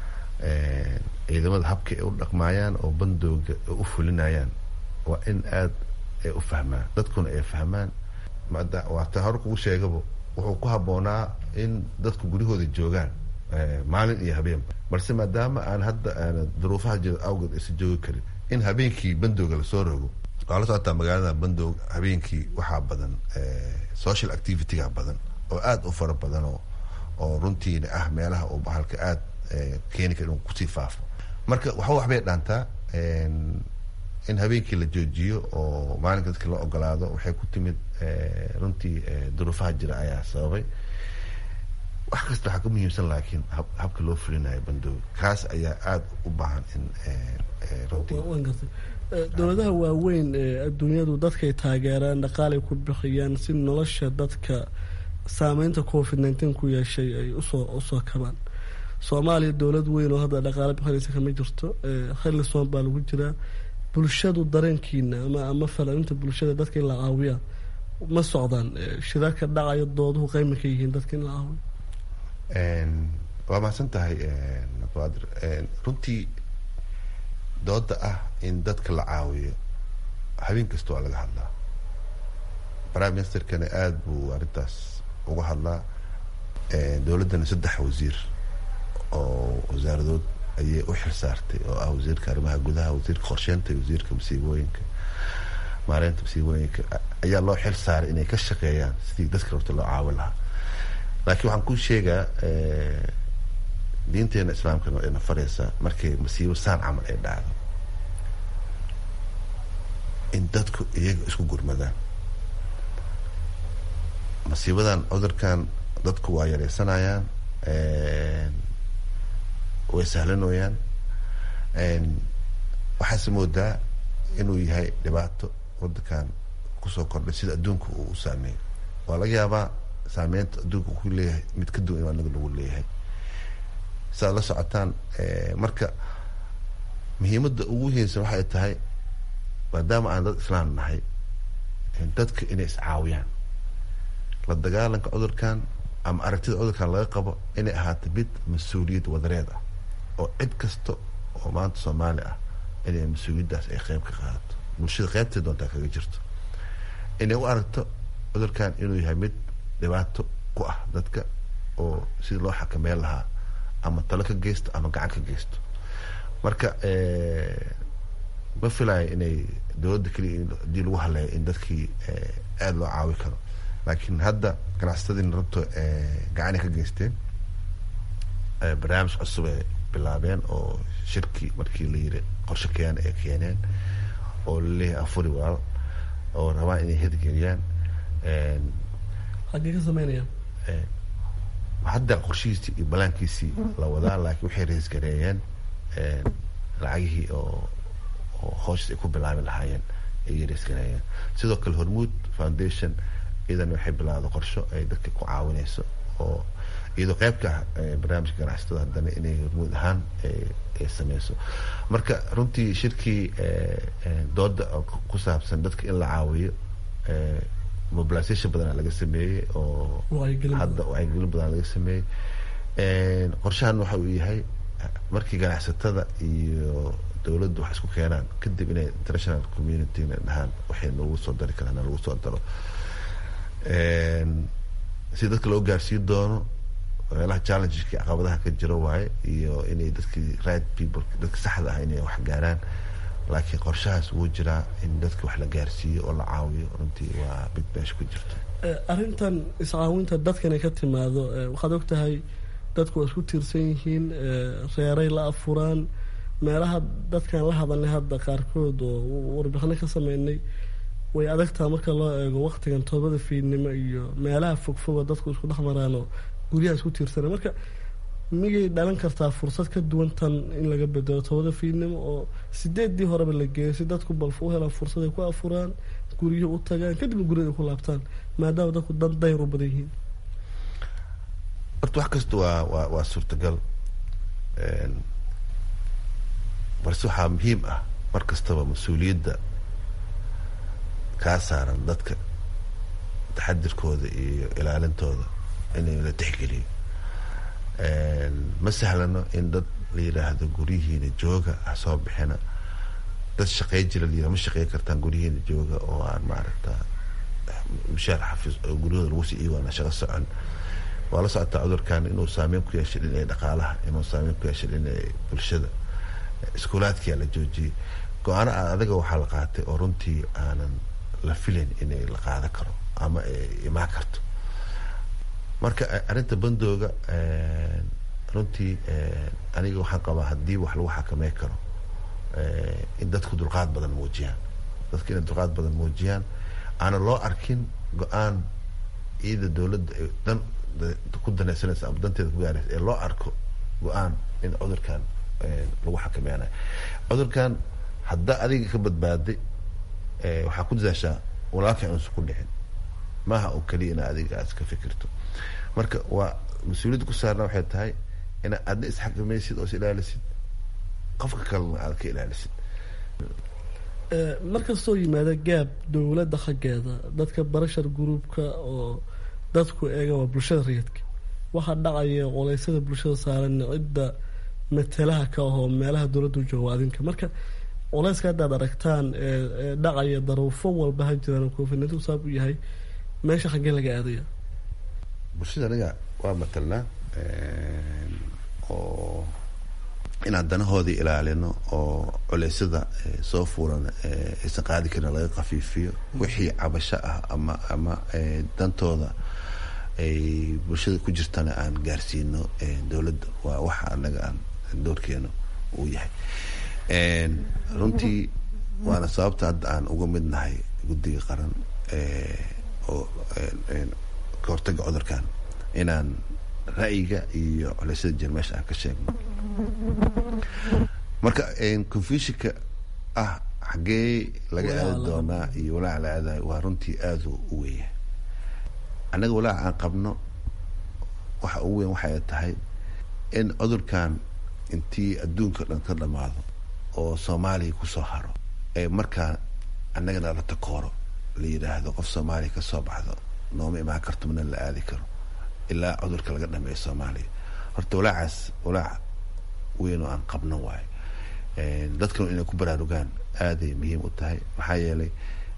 ciidamada habkay ay u dhaqmaayaan oo bandooga u fulinayaan waa in aada ay u fahmaan dadkuna ay fahmaan waata hore kugu sheegaba wuxuu ku habboonaa in dadku guryahooda joogaan maalin iyo habeenba balse maadaama aan hadda aana duruufaha jira awgeed aysan joogi karin in habeenkii bandooga lasoo rogo waa la socotaa magaalada bandoog habeenkii waxaa badan social activityga badan oo aada u fara badan oo oo runtiina ah meelaha uu bahalka aada keeni kara inuu kusii faafo marka waxa waxbay dhaantaa in habeenkii la joojiyo oo maalinka dadka la ogolaado waxay ku timid runtii duruufaha jira ayaa sababay wax kasta waxaa ka muhiimsan laakiin habka loo fulinayo bandooga kaas ayaa aada u baahan in runtii dowladaha waaweyn ee adduunyadu dadkay taageeraan dhaqaalay ku bixiyaan si nolosha dadka saameynta covid nneteen ku yeeshay ay usoo usoo kabaan soomaaliya dowlad weyn oo hadda dhaqaale bixinaysa kama jirto xillisoon baa lagu jiraa bulshadu dareenkiina ama ama falaalinta bulshada dadka in la caawiya ma socdaan shirarka dhacayo dooduhu qeyma ka yihiin dadka in la caawiyo waa mahadsan tahay abaadir runtii dooda ah in dadka la caawiyo habeen kasta waa laga hadlaa prime ministerkana aada buu arrintaas uga hadlaa dowladdana saddex wasiir oo wasaaradood ayay u xil saartay oo ah wasiirka arrimaha gudaha wasiirka qorsheynta iyo wasiirka masiibooyinka maareynta masiibooyinka ayaa loo xil saaray inay ka shaqeeyaan sidii dadka horta loo caawin lahaa laakiin waxaan kuu sheegaa diinteena islaamkana waa ina faraysaa markay masiibo saan camal ay dhacdo in dadku iyaga isku gurmadaan masiibadan cudurkan dadku waa yareysanayaan way sahlanooyaan waxaase moodaa inuu yahay dhibaato wadankan kusoo kordhay sida adduunka uu u saameeyo waa laga yaabaa saameynta adduunka ku leeyahay mid ka duwan in anaga lagu leeyahay siaad la socotaan marka muhiimadda ugu muhiimsan waxay tahay maadaama aan dad islaam nahay dadka inay iscaawiyaan la dagaalanka cudurkan ama aragtida cudurkan laga qabo inay ahaato mid mas-uuliyad wadareed ah oo cid kasta oo maanta soomaali ah inay mas-uuliyaddaas ay qeyb ka qaadato bulshada qeybtay doontaa kaga jirto inay u aragto cudurkan inuu yahay mid dhibaato ku ah dadka oo sidii loo xakameyn lahaa ama talo ka geysto ama gacan ka geysto marka ma filayo inay dowladda keliya hadii lagu haleeyo in dadkii aada loo caawi karo laakiin hadda ganacsatadiina runta gacanay ka geysteen barnaamij cusub ay bilaabeen oo shirkii markii la yiri qorshe keena ay keeneen oo laleeyahay afuri walaal oo rabaan inay hirgeliyaan xaggee ka sameynayaan hadda qorshihiisii iyo balaankiisii la wadaa laakiin waxay reesgareeyeen lacagihii oo oo hooshiis ay ku bilaabi lahaayeen ayay reesgareeyeen sidoo kale hormuud foundation iyadana waxay bilaawda qorsho ay dadka ku caawinayso oo iyadoo qeybka ah barnaamijka ganacsatada haddana inay hormuud ahaan ay sameyso marka runtii shirkii dooda ku saabsan dadka in la caawiyo mobilisation badana laga sameeyey oo hadda wacyigelin badana laga sameeyey qorshahan waxa uu yahay markii ganacsatada iyo dowladdu wax isku keenaan kadib inay international community dhahaan waxay nagu soo dari karaan lagu soo daro si dadka loo gaarsiin doono meelaha challengeski caqabadaha ka jiro waaye iyo inay dadkii right people dadka saxda ah inay wax gaaraan laakiin qorshahaas wuu jiraa in dadka wax la gaarsiiyo oo la caawiyo runtii waa mid meesha ku jirto arrintan iscaawinta dadkanay ka timaado waxaad og tahay dadku waa isku tiirsan yihiin reeray la afuraan meelaha dadkan la hadalnay hadda qaarkood oo warbixino ka sameynay way adagtaa marka loo eego waktigan toobada fiidnimo iyo meelaha fogfoga dadku isku dhex maraanoo guryaha isku tiirsana marka miyay dhalan kartaa fursad ka duwan tan in laga bedelo toobada fiidnimo oo sideedii horeba la geeyo si dadku balf u helaan fursad ay ku afuraan guryo u tagaan kadibna guryada ay ku laabtaan maadaama dadku dan dayr u badan yihiin horta wax kasta waa waa waa suurtagal balse waxaa muhiim ah mar kastaba mas-uuliyadda kaa saaran dadka taxadirkooda iyo ilaalintooda in la tixgeliyo ma sahlano in dad la yiraahdo guryihiina jooga ha soo bixina dad shaqey jira la yirahdo ma shaqey kartaan guryihiina jooga oo aan maaragta mushaar xafiis oo guryahooda lagu sii iiwaana shaqo socon waa la socotaa cudurkan inuu saameyn ku yeeshay dhinacii dhaqaalaha inuu saameyn ku yeeshay dhinacii bulshada iskuulaadkiyaa la joojiyey go-aano adaga waxaa la qaatay oo runtii aanan la filayn inay la qaadan karo ama ay imaan karto marka arrinta bandooga runtii aniga waxaan qabaa haddii wax lagu xakamey karo in dadku dulqaad badan muujiyaan dadku inay dulqaad badan muujiyaan aana loo arkin go-aan ciida dowladda ay dan ku danaysanaysa ama danteeda ku gaaraysa ee loo arko go-aan in cudurkan lagu xakameynayo cudurkan haddaa adiga ka badbaaday waxaa ku dadaashaa walaalka inuusan ku dhicin maaha oo keliya ina adiga aad iska fikirto marka waa mas-uuliyadda ku saarna waxay tahay inaad adna isxakamaysid oo is ilaalisid qofka kalena aad ka ilaalisid markastoo yimaada gaab dowladda xaggeeda dadka barashar gruubka oo dadku eega waa bulshada rayidka waxaa dhacaya qoleysyada bulshada saaran cidda matalaha ka ahoo meelaha dowladdu jooga adinka marka culeyska haddaad aragtaan ee dhacaya daruufo walba ha jiraan covid saab u yahay meesha xaggee laga aadaya bulshada aniga waa matalnaa oo inaan danahoodii ilaalino oo culeysyada soo fuulan aysan qaadi karin laga kafiifiyo wixii cabasho ah ama ama dantooda ay bulshada ku jirtana aan gaarsiino dowladda waa waxa anaga aan doorkeenu uu yahay runtii waana sababta hadda aan uga mid nahay guddiga qaran oo ka hortaga cudurkan inaan ra'yiga iyo culeysyada jir meesha aan ka sheegno marka confusionka ah xaggee laga aadi doonaa iyo walaaca la aadayo waa runtii aada u weya annaga walaaca aan qabno waxa ugu weyn waxay tahay in cudurkan intii adduunka dhan ka dhamaado oo soomaaliya kusoo haro ee markaa annagana la takooro la yidhaahdo qof soomaaliya kasoo baxdo nooma imaan karto mana la aadi karo ilaa cudurka laga dhameeyo soomaaliya horta walaacaas walaac weyn oo aan qabno waayo dadkanu inay ku baraarugaan aaday muhiim u tahay maxaa yeelay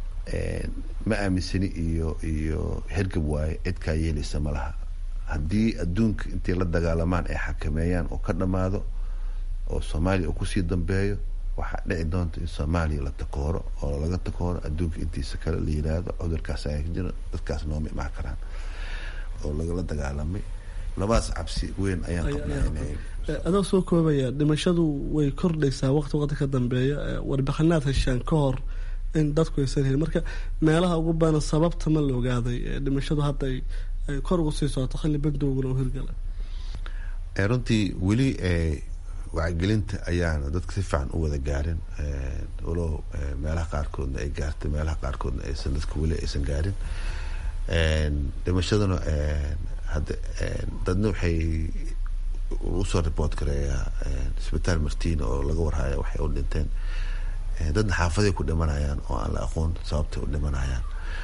ma aaminsani iyo iyo hergab waaye cid kaa yeelaysa ma laha haddii adduunka intay la dagaalamaan ay xakameeyaan oo ka dhammaado oo soomaaliya uu kusii dambeeyo waxaa dhici doonta in soomaaliya la takooro oo laga takooro adduunka intiisa kale la yidhaahdo cudurkaas ayaa ka jira dadkaas nooma imaan karaan oo lagala dagaalamay labadaas cabsi weyn ayaan qabnaa inay adoo soo koobaya dhimashadu way kordhaysaa waqti waqti ka dambeeya warbixinaad heshaan ka hor in dadku aysan helin marka meelaha ugu badan sababta ma la ogaaday dhimashadu hadda ay kor ugu sii socoto xilli bandowguna u hirgala runtii weli wacyigelinta ayaana dadka si fiican u wada gaarin walow meelaha qaarkoodna ay gaartay meelaha qaarkoodna aysan dadka weli aysan gaarin dhimashaduna hadda dadna waxay usoo report gareeyaa isbitaal martina oo laga warhaya waxay u dhinteen dadna xaafaday ku dhimanayaan oo aan la aqoon sababtay u dhimanayaan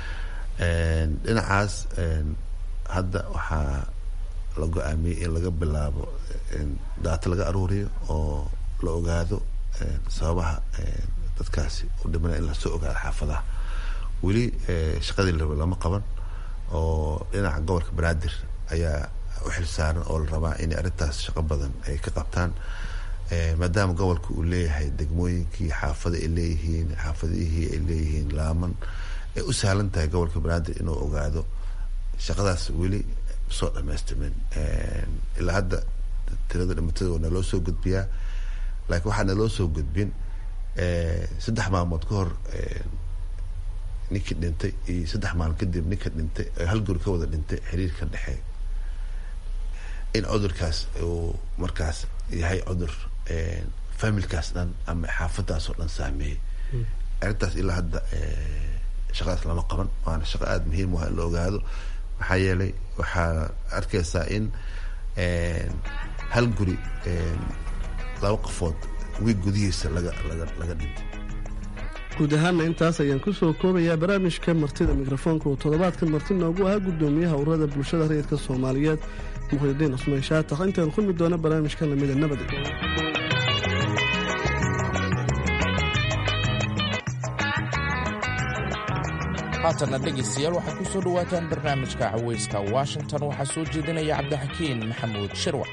dhinacaas hadda waxaa la go-aamiyey in laga bilaabo daato laga aruuriyo oo la ogaado sababaha dadkaasi u dhimanaya in lasoo ogaado xaafadaha weli shaqadii la raba lama qaban oo dhinaca gobolka banaadir ayaa u xilsaaran oo la rabaa inay arrintaas shaqo badan ay ka qabtaan maadaama gobolka uu leeyahay degmooyinkii xaafada ay leeyihiin xaafadihii ay leeyihiin laaman ay u sahlan tahay gobolka banaadir inuu ogaado shaqadaas weli soo dhamaystirmin ilaa hadda tirada dhimatada waa naloo soo gudbiyaa laakiin waxaa naloo soo gudbin saddex maalmood ka hor ninkii dhintay iyo saddex maalin kadib ninka dhintay hal guri ka wada dhintay xiriir ka dhexeey in cudurkaas uu markaas yahay cudur familkaas dhan ama xaafadaas oo dhan saameeyey arrintaas ilaa hadda shaqadaas lama qaban waana shaqo aada muhiim u ah in la ogaado maxaa yeelay waxaa arkaysaa in hal guri laba qofood wiig gudihiisa laga laga laga dhintay guud ahaana intaas ayaan kusoo koobayaa barnaamijka martida mikrofoonka oo toddobaadkan marti noogu ahaa gudoomiyaha ururada bulshada rayidka soomaaliyeed muxudidiin cusmaan shaatax intaan kulmi doona barnaamijkan lamida nabad haatanna dhegaystayaal waxaad ku soo dhowaataan barnaamijka cawayska washington waxaa soo jeedinaya cabdixakiin maxamuud shirwac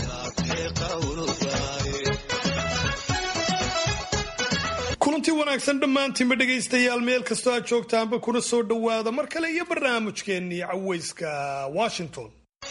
kulanti wanaagsan dhammaantiinba dhegaystayaal meel kastoo aad joogtaanba kuna soo dhowaada mar kale iyo barnaamijkeennii cawayska washington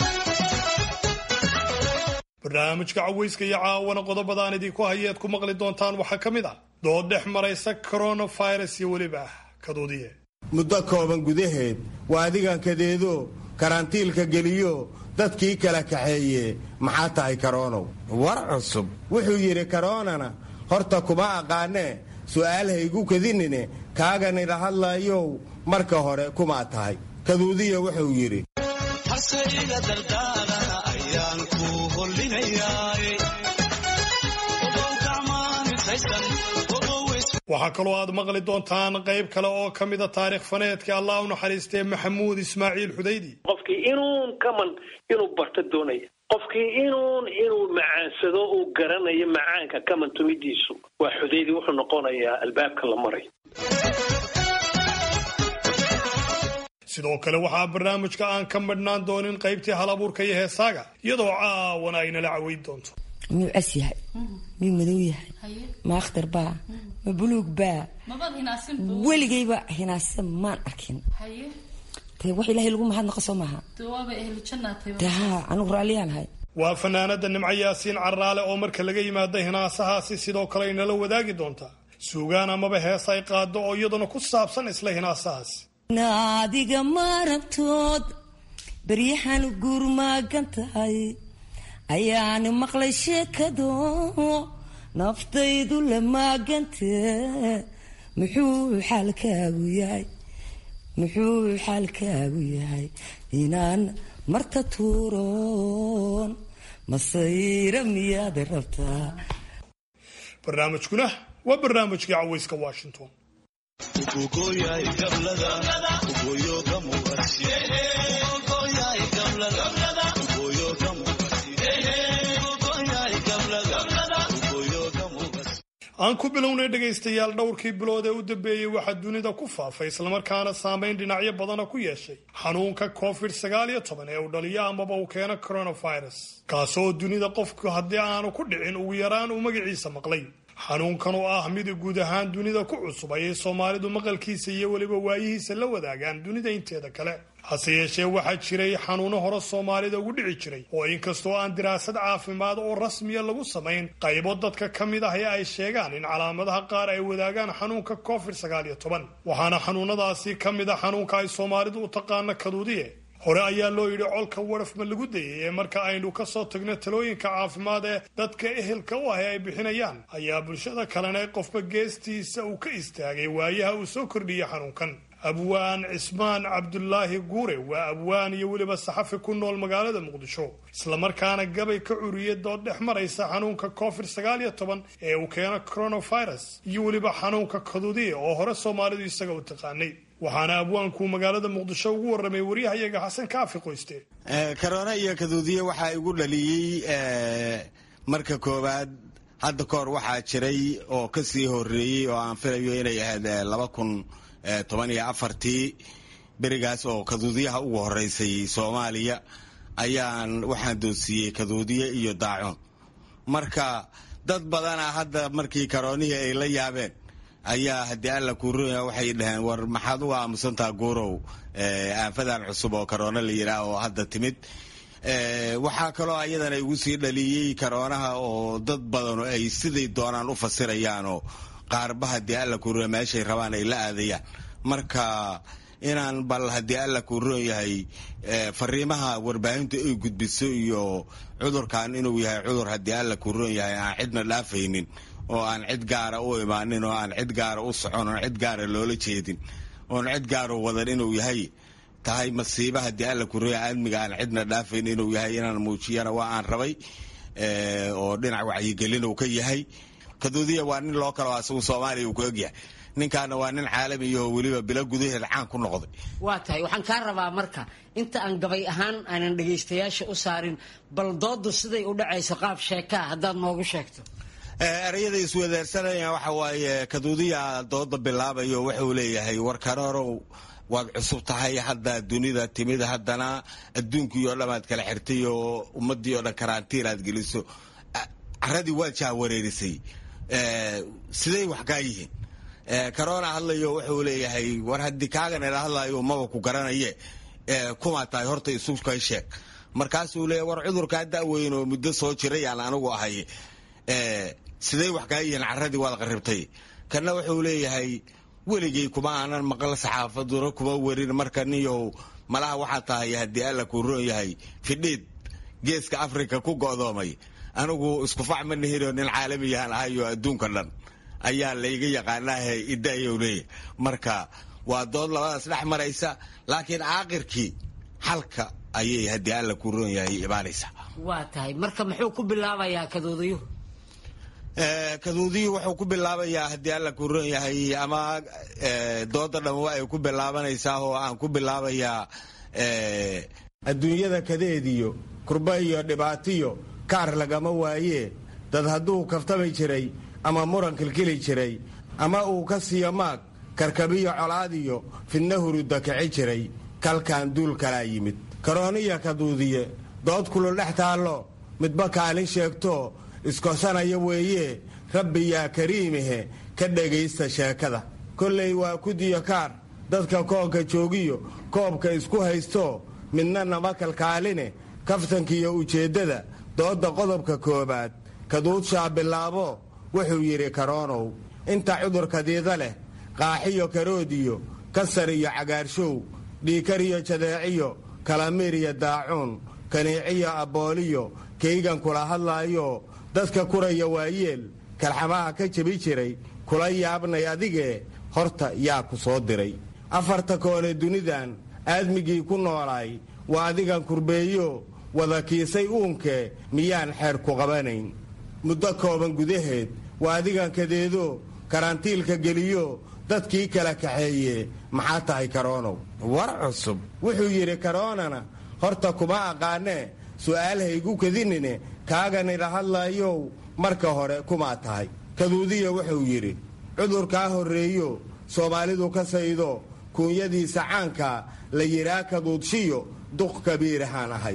barnaamijka cawayska iyo caawana qodobadaan idinku hayeed ku maqli doontaan waxaa ka mid ah dood dhex maraysa coronavirus iyo weliba kaduudiye muddo kooban gudaheed waa adigan kadeedo karantiilka geliyo dadkii kala kaxeeye maxaa tahay karoonow war cusub wuxuu yidhi karoonana horta kuma aqaanee su'aal haygu kadinine kaaganila hadlaayow marka hore kumaa tahay kaduudiya wuxuu yidhi waxaa kaloo aad maqli doontaan qayb kale oo ka mida taarikh faneedka allah u naxariistee maxamuud ismaaciil xudaydi qofkii inuun kaman inuu barto doonaya qofkii inuun inuu macaansado uu garanayo macaanka kaman tumidiisu waa xudaydi wuxuu noqonayaa albaabka la marayo sidoo kale waxaa barnaamijka aan ka madhnaan doonin qaybtii halabuurka iyo heesaaga iyadoo caawana aynala caweyn doonto miyuu cas yahay miyuu madow yahay ma akhtar baa ma buluug baa weligayba hinaasa maan arkin dee wax ilaahay lagu mahadnaqa soo maaha dee haa anigu raalliyaan ahay waa fanaanada nimco yaasiin caraale oo marka laga yimaada hinaasahaasi sidoo kale aynala wadaagi doontaa suugaan amaba hees ay qaado oo iyaduna ku saabsan isla hinaasahaasi naadiga maarabtood baryahan guurmaagan tahay ayaani maqlay sheekado naftaydu la maagantee muxuu xaalkaagu yahay muxuu xaalkaagu yahay inaan marta tuuroon masayra miyaad rabtaa barnaamijkuna waa barnaamijkii cawayska washington aan ku bilownay dhegaystayaal dhowrkii bilood ee u dambeeyey waxaa dunida ku faafay islamarkaana saamayn dhinacyo badana ku yeeshay xanuunka covid sagaal iyo toban ee uu dhaliyo amaba uu keeno coronavirus kaasoo dunida qofku haddii aanu ku dhicin ugu yaraan uu magaciisa maqlay xanuunkan oo ah mid guud ahaan dunida ku cusub ayay soomaalidu maqalkiisa iyo weliba waayihiisa la wadaagaan dunida inteeda kale hase yeeshee waxaa jiray xanuuno hore soomaalida ugu dhici jiray oo inkastoo aan diraasad caafimaad oo rasmiya lagu samayn qaybo dadka ka mid ah ee ay sheegaan in calaamadaha qaar ay wadaagaan xanuunka covid sagaal iyo toban waxaana xanuunadaasi ka mid a xanuunka ay soomaalidu u taqaano kaduudiye hore ayaa loo yidhi colka warafma lagu dayay ee marka aynu ka soo tagno talooyinka caafimaad ee dadka ehelka u ah ee ay bixinayaan ayaa bulshada kalena qofba geestiisa uu ka istaagay waayaha uu soo kordhiyey xanuunkan abwaan cismaan cabdulaahi guure waa abwaan iyo weliba saxafi ku nool magaalada muqdisho islamarkaana gabay ka curiyay dood dhex maraysa xanuunka covid sagaal iyo toban ee uu keeno coronavirus iyo weliba xanuunka kaduudiya oo hore soomaalidu isaga u taqaanay waxaana abwaanku magaalada muqdisho ugu warramay waryahayaga xasan kaafi qoyste karoona iyo kaduudiye waxaa igu dhaliyey marka koowaad hadda kahor waxaa jiray oo ka sii horeeyey oo aan filayo inay ahayd laba kun toban iyo afartii berigaas oo kaduudiyaha ugu horeysay soomaaliya ayaan waxaan doonsiiyey kaduudiye iyo daacuun marka dad badana hadda markii karoonihii ay la yaabeen ayaa haddii alla kuurooya waxay dhaheen war maxaad uga aamusantaa guurow aanfadan cusub oo karoona la yidhaah oo hadda timid waxaa kaloo ayadana igu sii dhaliyey karoonaha oo dad badanu ay siday doonaan u fasirayaanoo qaarba haddii alla kuurooya meeshay rabaan ay la aadayaan marka inaan bal haddii alla kuuroon yahay fariimaha warbaahinta ay gudbiso iyo cudurkan inuu yahay cudur haddii alla kuuroon yahay aan cidna dhaafaynin oo aan cid gaara u imaanin oo aan cid gaara u socon oon cid gaara loola jeedin oon cid gaara wadan inuu yahay tahay masiiba haddii alla kuroya aadmiga aan cidna dhaafayn inuu yahay inaan muujiyana waa aan rabay oo dhinac wacyigelin uu ka yahay kaduudiya waa nin loo kalo asagu soomaaliya uu ku egyahay ninkaana waa nin caalamiyaho weliba bilo gudaheed caan ku noqday waa tahay waxaan kaa rabaa marka inta aan gabay ahaan aanan dhegaystayaasha u saarin bal doodu siday u dhacayso qaab sheekaa haddaad noogu sheegto erayada iswadaarsanaya waxa waaye kaduudiya dooda bilaabayo wuxuu leeyahay war karoorow waad cusub tahay hadda dunida timid haddana adduunkii oo dhamaad kala xirtay oo ummadii oo dhan karantiin aad geliso caradii waad jahwareerisay siday wax kaa yihiin corona hadlayo wuxuu leeyahay war haddii kaagan ila hadlayo maba ku garanaye kumaa tahay horta isu kay sheeg markaasuu leeyahy war cudurkaa da'weyn oo muddo soo jiray aan anigu ahay siday wax kaa yihiin caradii waad qaribtay kana wuxuu leeyahay weligay kuma aanan maqal saxaafaduna kuma werin marka niyow malaha waxaa tahay haddii alla kuu roon yahay fidhiid geeska africa ku go'doomay anigu iskufac ma nihino nin caalamiyahan ahayo adduunka dhan ayaa layga yaqaanaahe idaayow leeyahy marka waa dood labadaas dhex maraysa laakiin caaqirkii xalka ayay haddii alla kuu roon yahay imaanaysaa waa tahay marka muxuu ku bilaabayaa kadoodayuhu kaduudiyii wuxuu ku bilaabayaa haddii alla kuu roon yahay ama dooda dhamma ay ku bilaabanaysaa oo aan ku bilaabayaa adduunyada kadeediyo kurba iyo dhibaatiyo kaar lagama waayee dad hadduu kaftami jiray ama muran kilkili jiray ama uu ka siiyo maag karkabiyo colaadiyo fidna huruda kici jiray kalkan duul kalaa yimid karooniya kaduudiye dood kulul dhex taallo midba kaalin sheegto iskosanaya weeye rabbi yaa kariimihe ka dhegaysta sheekada kollay waa kudiyo kaar dadka koonka joogiyo koobka isku haysto midna nama kalkaaline kaftankiiyo ujeeddada doodda qodobka koowaad kaduudshaa bilaabo wuxuu yidhi karoonow inta cudurkadiida leh qaaxiyo karoodiyo kasar iyo cagaarshow dhiikariyo jadeeciyo kalamiir iyo daacuun kaniiciyo abbooliyo kaygan kula hadlaayo dadka kuraya waayeel kalxamaha ka jebi jiray kula yaabnay adigee horta yaa ku soo diray afarta koone dunidan aadmigii ku noolaay waa adigan kurbeeyo wada kiisay uunkee miyaan xeer ku qabanayn muddo kooban gudaheed waa adigan kadeedo karantiilka geliyo dadkii kala kaxeeye maxaa tahay karoonow war cusub wuxuu yidhi karoonana horta kuma aqaanee su'aal haygu kadinine kaaganila hadlaayow marka hore kumaa tahay kaduudiya wuxuu yidhi cudurkaa horreeyo soomaalidu ka saydo kuunyadiisa caanka la yidhaa kaduudshiyo duq kabiirahaan ahay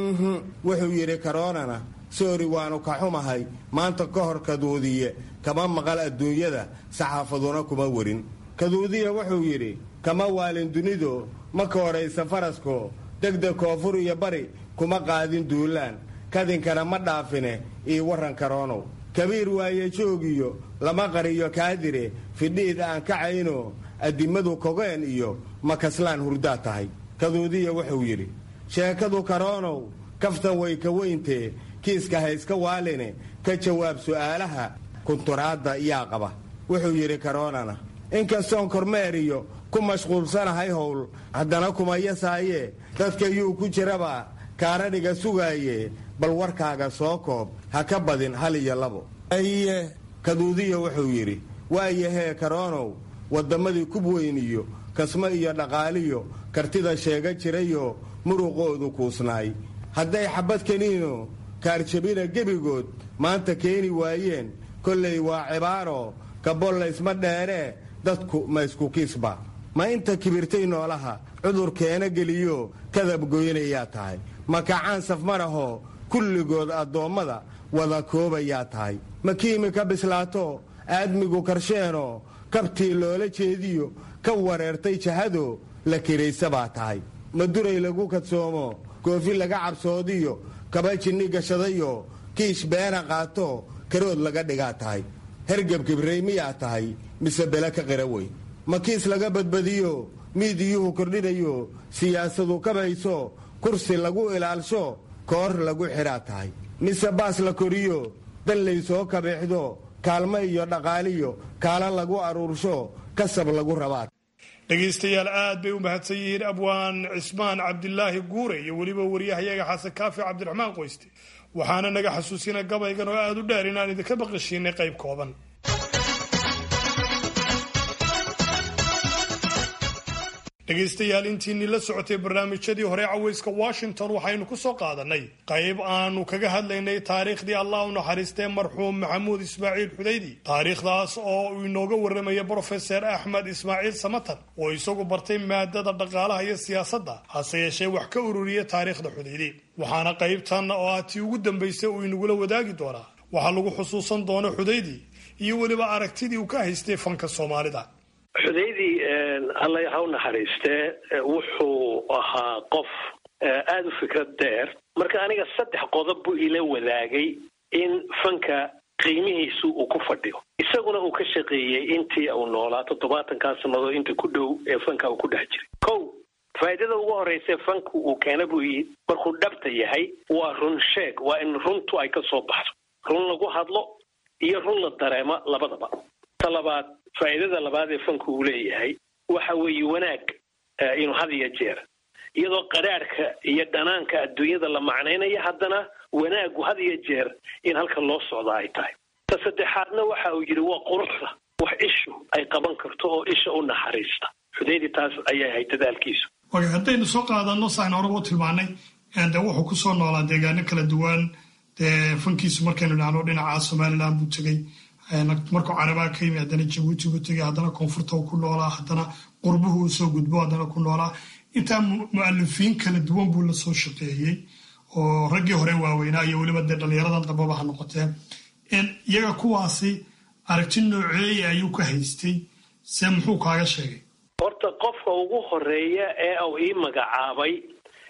wuxuu yidhi karoonana soori waannu ka xumahay maanta ka hor kaduudiye kama maqal adduunyada saxaafaduna kuma werin kaduudiya wuxuu yidhi kama waalin dunido ma ka horaysa farasko degdeg koonfur iyo bari kuma qaadin duulaan kadinkana ma dhaafine io warran karoonow kabiir waaye joogiyo lama qariyo kaadire fidhiid aan kacayno addimadu kogeen iyo makaslaan hurdaa tahay kaduudiya wuxuu yidhi sheekadu karoonow kaftan way ka weyntee kiiska hayska waaline ka jawaab su'aalaha kunturaadda yaa qaba wuxuu yidhi karoonana inkastoon kormeeriyo ku mashquulsanahay howl haddana kuma yasaayee dadka yuu ku jiraba kaaradhiga sugaaye bal warkaaga soo koob ha ka badin hal iyo labo aye kaduudiya wuxuu yidhi waayahee karoonow wadammadii kubweyn iyo kasmo iyo dhaqaaliyo kartida sheega jirayoo muruqoodu kuusnaay hadday xabad kaniino kaarjabina gebigood maanta keeni waayeen kollay waa cibaaro kabollaysma dheeree dadku ma isku kiisba ma inta kibirtay noolaha cudur keena geliyo kadab goynayaa tahay ma kacaan safmarahoo kulligood addoommada wada koobayaa tahay ma kiimika bislaato aadmigu karsheenoo kabtii loola jeediyo ka wareertay jahado la kiraysa baa tahay ma duray lagu kadsoomo goofi laga cabsoodiyo kaba jinni gashadayo kiish beena qaato karood laga dhigaa tahay hergeb kibrey miyaa tahay mise bele ka qira weyn ma kiis laga badbadiyo miidiyuhu kordhinayo siyaasadu kabayso kursi lagu ilaalsho koor lagu xidhaa tahay mise baas la koriyo dan laysoo kabeexdo kaalmo iyo dhaqaaliyo kaala lagu aruursho kasab lagu rabaa dhegaystayaal aad bay u mahadsan yihiin abwaan cismaan cabdilaahi guure iyo weliba waryahayaga xasan kaafi cabdiraxmaan qoyste waxaana naga xasuusina gabaygan oo aad u dheer inaan idinka baqashiinay qayb kooban dhegaystayaal intiinii la socotay barnaamijyadii hore caweyska washington waxaynu ku soo qaadanay qayb aanu kaga hadlaynay taariikhdii allah u naxariistee marxuum maxamuud ismaaciil xudaydi taariikhdaas oo uu inooga warramaya brofeser axmed ismaaciil samatan oo isagu bartay maadada dhaqaalaha iyo siyaasadda hase yeeshee wax ka ururiya taariikhda xudaydi waxaana qaybtan oo ah tii ugu dambaysay uu inagula wadaagi doonaa waxaa lagu xusuusan doona xudaydi iyo weliba aragtidii uu ka haystay fanka soomaalida xudaydii alla ha u naxariistee wuxuu ahaa qof aada u fikrad dheer marka aniga saddex qodob buu ila wadaagay in fanka qiimihiisu uu ku fadhiyo isaguna uu ka shaqeeyey intii uu noolaa toddobaatankaa sannadood inta ku dhow ee fanka uu ku dhex jiray kow faa'iidada ugu horreysa fanku uu keena buu yii markuu dhabta yahay waa run sheeg waa in runtu ay ka soo baxdo run lagu hadlo iyo run la dareemo labadaba ta labaad faa'iidada labaad ee fanku uu leeyahay waxa weeye wanaag inuu had iyo jeer iyadoo qadhaadhka iyo dhanaanka adduunyada la macnaynaya haddana wanaagu had iyo jeer in halka loo socda ay tahay ta saddexaadna waxa uu yidhi waa quruxda wax ishu ay qaban karto oo isha u naxariista xudaydi taas ayay ahayd dadaalkiisu waay haddaynu soo qaadano saan horeba u tilmaanay de wuxuu kusoo noolaa deegaano kala duwan dee fankiisu markaynu dhahno dhinaca somalilan buu tegey markuu carabaa ka yimi haddana jabuuti buu tegay haddana koonfurta uu ku noolaa haddana qurbuhu uu soo gudbo haddana ku noolaa intaa mu'alifiin kala duwan buu la soo shaqeeyey oo raggii hore waaweynaa iyo weliba dee dhallinyaradan dambaba ha noqotee iyaga kuwaasi aragti nooceeya ayuu ka haystay se muxuu kaaga sheegay horta qofka ugu horeeya ee uu ii magacaabay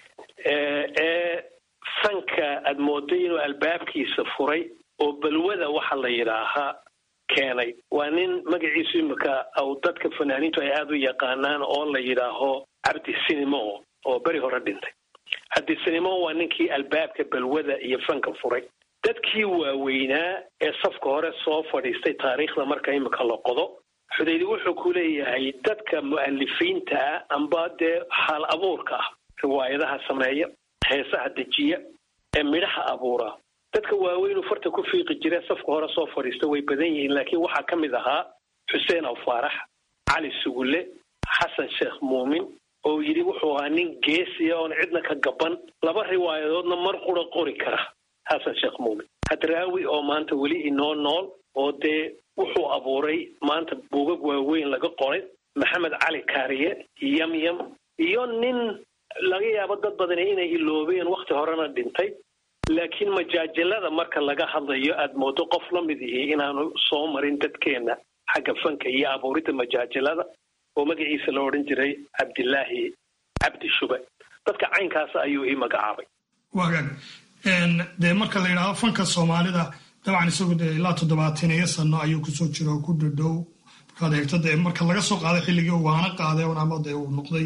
ee fanka aad mooday inuu albaabkiisa furay oo balwada waxa la yidhaahaa keenay waa nin magaciisu imika u dadka fanaaniintu ay aada u yaqaanaan oo la yidhaaho cabdi sinimo oo beri hore dhintay cabdi sinimo waa ninkii albaabka balwada iyo fanka furay dadkii waaweynaa ee safka hore soo fadhiistay taariikhda marka imika la qodo xudaydi wuxuu ku leeyahay dadka mu'alifiinta ah amba dee xaal abuurka ah riwaayadaha sameeya heesaha dejiya ee midhaha abuura dadka waaweynuu farta ku fiiqi jire safka hore soo fadhiista way badan yihiin laakiin waxaa ka mid ahaa xuseen aw faarax cali sugulle xasan sheekh muumin oo yidhi wuxuu ahaa nin geesiya oon cidna ka gaban laba riwaayadoodna mar qura qori kara xasan sheekh muumin hadraawi oo maanta weli inoo nool oo dee wuxuu abuuray maanta buugag waaweyn laga qoray maxamed cali kaariye yamyam iyo nin laga yaabo dad badani inay iloobeen wakhti horena dhintay laakiin majaajalada marka laga hadlayo aad moodo qof la mid ihi inaanu soo marin dadkeenna xagga fanka iyo abuuridda majaajalada oo magaciisa la odhan jiray cabdilaahi cabdi shube dadka caynkaas ayuu ii magacaabay wagaag dee marka la yidhaahdo fanka soomaalida dabcan isagu dee ilaa toddobaatan iyo sano ayuu kusoo jira oo ku dhadhow markaad eegto dee marka laga soo qaaday xilligii uu waana qaaday ama dee uu noqday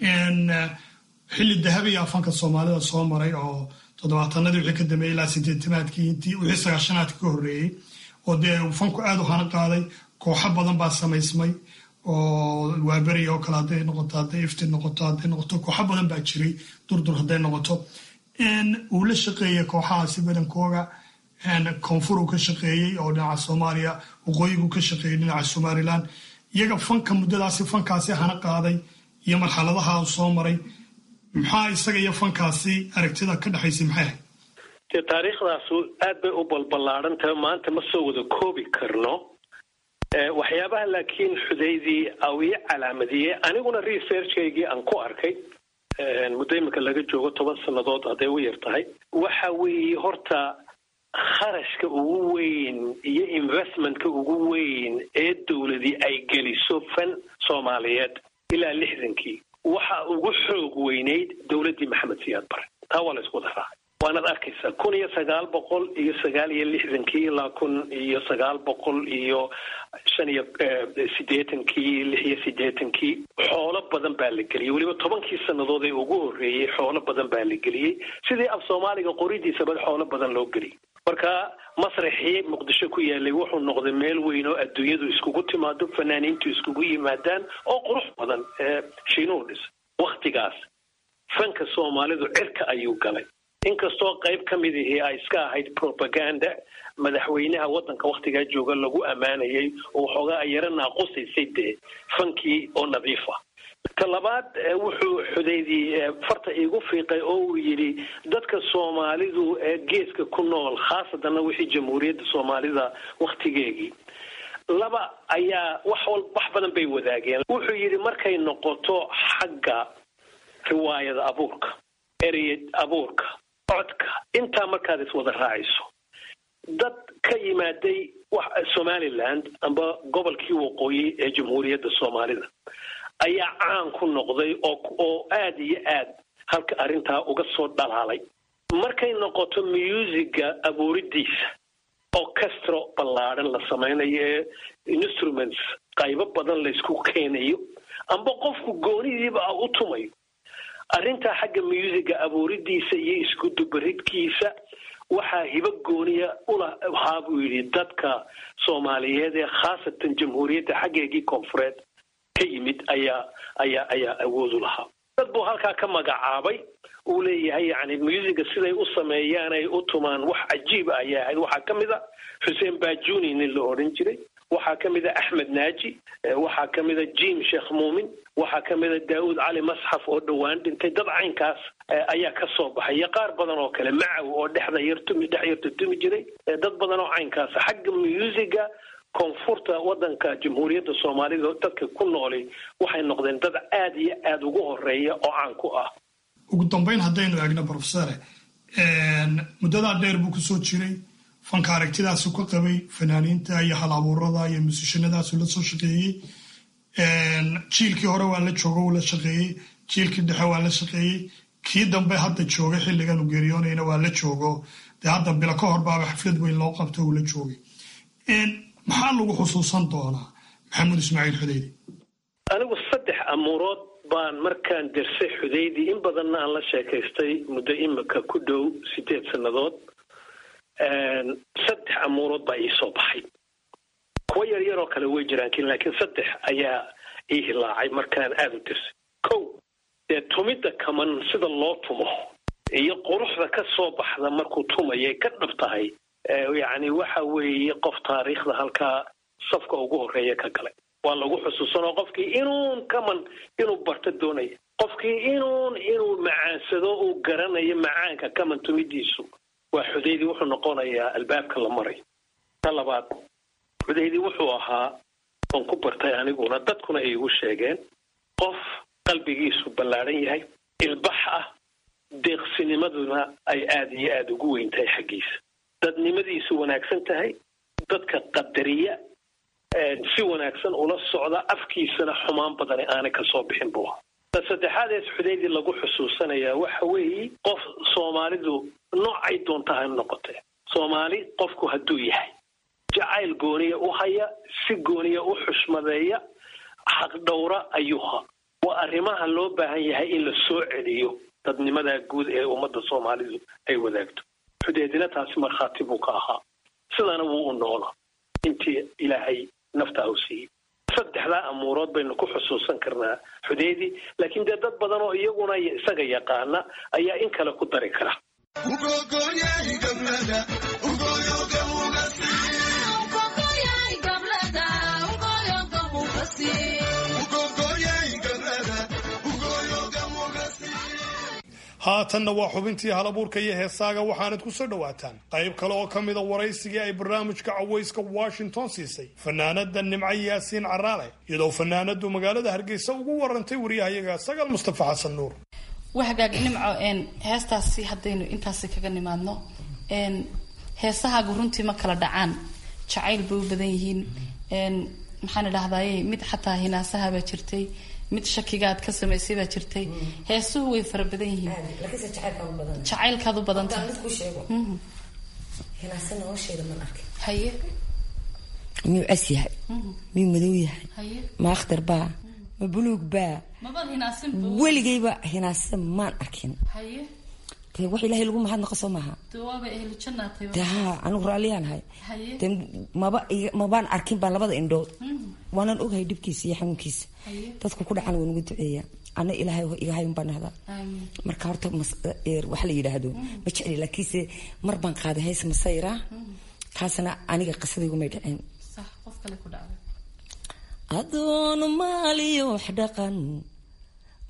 xilli dahabiya fanka soomaalida soo maray oo toddobaatanadii wixii ka dambeeyey ilaa sideetanaadkii intii wixii sagaashanaadkii ka horreeyey oo dee uu fanku aad u hana qaaday kooxo badan baa samaysmay oo waaberi oo kale hadday noqoto hadday ifti noqoto hadday noqoto kooxo badan baa jiray durdur hadday noqoto uu la shaqeeyey kooxahaasi badankooga koonfur uu ka shaqeeyey oo dhinaca soomaaliya waqooyigu ka shaqeeyey dhinaca somalilan iyaga fanka muddadaasi fankaasi hana qaaday iyo marxaladaha uu soo maray maxaa isaga iyo fankaasi aragtida ka dhexaysay maxay ahayd dee taariikhdaasu aad bay u balballaadhan tahay maanta ma soo wada koobi karno waxyaabaha laakiin xudaydii au ii calaamadiyey aniguna researchkaygii aan ku arkay muddo imika laga joogo toban sannadood hadday u yar tahay waxa weeye horta kharashka ugu weyn iyo investmentka ugu weyn ee dowladii ay geliso fan soomaaliyeed ilaa lixdankii waxa ugu xoog weynayd dowladdii maxamed siyaad bare taa waa la isku wada raacay waanaad arkaysaa kun iyo sagaal boqol iyo sagaal iyo lixdankii ilaa kun iyo sagaal boqol iyo shan iyo siddeetankii lix iyo siddeetankii xoolo badan baa la geliyey weliba tobankii sannadood ee ugu horreeyey xoolo badan baa la geliyey sidii af soomaaliga qoridiisaba xoolo badan loo geliyey marka masraxii muqdisho ku yaalay wuxuu noqday meel weyn oo adduunyadu iskugu timaado fanaaniintu iskugu yimaadaan oo qurux badan ee shiinuhu dhisa wakhtigaas fanka soomaalidu cirka ayuu galay inkastoo qayb ka mid ihii ay iska ahayd propaganda madaxweynaha waddanka wakhtigaa jooga lagu ammaanayay oo waxoogaa ay yaro naaqusaysay dee fankii oo nadiif ah ta labaad wuxuu xudeydii farta iigu fiiqay oo uu yidhi dadka soomaalidu ee geeska ku nool khaasatanna wixii jamhuuriyadda soomaalida wakhtigeegii laba ayaa wax wal wax badan bay wadaageen wuxuu yidhi markay noqoto xagga riwaayada abuurka erey abuurka codka intaa markaad iswada raacayso dad ka yimaaday somaliland amba gobolkii waqooyi ee jamhuuriyadda soomaalida ayaa caan ku noqday oo aad iyo aad halka arrintaa uga soo dhalaalay markay noqoto musiga abuuridiisa orchestro ballaadhan la samaynayo ee instruments qaybo badan laysku keenayo amba qofku goonidiiba u tumayo arrintaa xagga musiga abuuridiisa iyo iskudubaridkiisa waxaa hibo gooniya ulahaa buu yidhi dadka soomaaliyeed ee khaasatan jamhuuriyadda xaggeegii koonfureed ka yimid ayaa ayaa ayaa awood u lahaa dad buu halkaa ka magacaabay uu leeyahay yani musiga siday u sameeyaan ay u tumaan wax cajiiba ayaa ahayd waxaa ka mid a xuseen bajuni nin la odhan jiray waxaa ka mid a axmed naaji waxaa ka mid a jim sheekh muumin waxaa ka mid a daawud cali masxaf oo dhowaan dhintay dad caynkaas ayaa ka soo baxay iyo qaar badan oo kale macaw oo dhexda yartumi dhex yarta tumi jiray dad badan oo caynkaas xagga musiga koonfurta wadanka jamhuuriyadda soomaalida dadka ku nooli waxay noqdeen dad aada iyo aada ugu horeeya oo caan ku ah ugu dambayn haddaynu eegno brofesore muddadaa dheer buu kusoo jiray fanka aragtidaasu ka qabay fanaaniinta iyo hal abuurada iyo musishanadaasu la soo shaqeeyey jiilkii hore waa la joogo uu la shaqeeyey jiilkii dhexe waa la shaqeeyey kii dambe hadda jooga xilligan u geeriyoonayna waa la joogo dee hadda bilo ka hor baaba xaflad weyn loo qabto uu la joogay maxaa lagu xusuusan doonaa maxamuud ismaaciil xudeydi anigu saddex amuurood baan markaan dersay xudeydi in badanna aan la sheekaystay muddo imika ku dhow sideed sannadood saddex amuurood baa ii soo baxay kuwa yar yaroo kale way jiraan laakiin saddex ayaa ii hilaacay markaan aada u dersay kow dee tumidda kaman sida loo tumo iyo quruxda ka soo baxda markuu tumayay ka dhab tahay yacni waxa weeye qof taariikhda halkaa safka ugu horeeya ka galay waa lagu xusuusanoo qofkii inuun kaman inuu barto doonaya qofkii inuun inuu macaansado uu garanayo macaanka kaman tumidiisu waa xudeydi wuxuu noqonayaa albaabka la maray ta labaad xudeydi wuxuu ahaa oon ku bartay aniguna dadkuna ay igu sheegeen qof qalbigiisu ballaadhan yahay ilbax ah deeqsinimaduna ay aada iyo aada ugu weyn tahay xaggiisa dadnimadiisu wanaagsan tahay dadka qadariya si wanaagsan ula socda afkiisana xumaan badani aanay kasoo bixin buu ahaa ta saddexaadees xudeydi lagu xusuusanayaa waxa weeye qof soomaalidu noocay doonta ha noqotee soomaali qofku hadduu yahay jacayl gooniya u haya si gooniya u xushmadeeya xaqdhowra ayuuha waa arrimaha loo baahan yahay in la soo celiyo dadnimadaa guud ee ummadda soomaalidu ay wadaagto xudeedina taasi markhaati buu ka ahaa sidana wuu u noolaa intii ilaahay nafta u siiyey saddexdaa amuurood baynu ku xusuusan karnaa xudeedi laakiin dee dad badan oo iyaguna isaga yaqaana ayaa in kale ku dari kara haatanna waa xubintii halabuurka iyo heesaaga waxaanad ku soo dhowaataan qayb kale oo ka mida waraysigii ay barnaamijka cawayska washington siisay fanaanada nimco yaasiin caraale iyadoo fanaanadu magaalada hargeysa ugu warantay waryahayaga sagaal mustafa xasan nuur wahagaag nimco heestaasi haddaynu intaasi kaga nimaadno heesahaagu runtii ma kala dhacaan jacayl bay u badan yihiin maxaan idhahdaye mid xataa hinaasahabaa jirtay mid shakigaad ka samaysay baa jirtay heesuhu way fara badan yihiin jacaylkaad u badanta haye miyuu cas yahay miyuu madow yahay ma akhtar baa ma buluug baa weligayba hinaasa maan arkin haye dee wax ilaahay lagu mahadnaqa soo maaha dawaaba ehlu jannaatay dee haa anigu raalliyanahay haye dee maba mabaan arkin baan labada indhood waanan ogahay dhibkiisa iyo xanuunkiisa dadku ku dhacan waa nagu duceeya ana ilaahay igahay un baan nahdaa marka horta waxa la yidhaahdo ma jecli laakiinse mar baan qaaday hays masayra taasna aniga qisadaygu may dhiceen sax qof kale ku dhacday adoon maaliyo wax dhaqan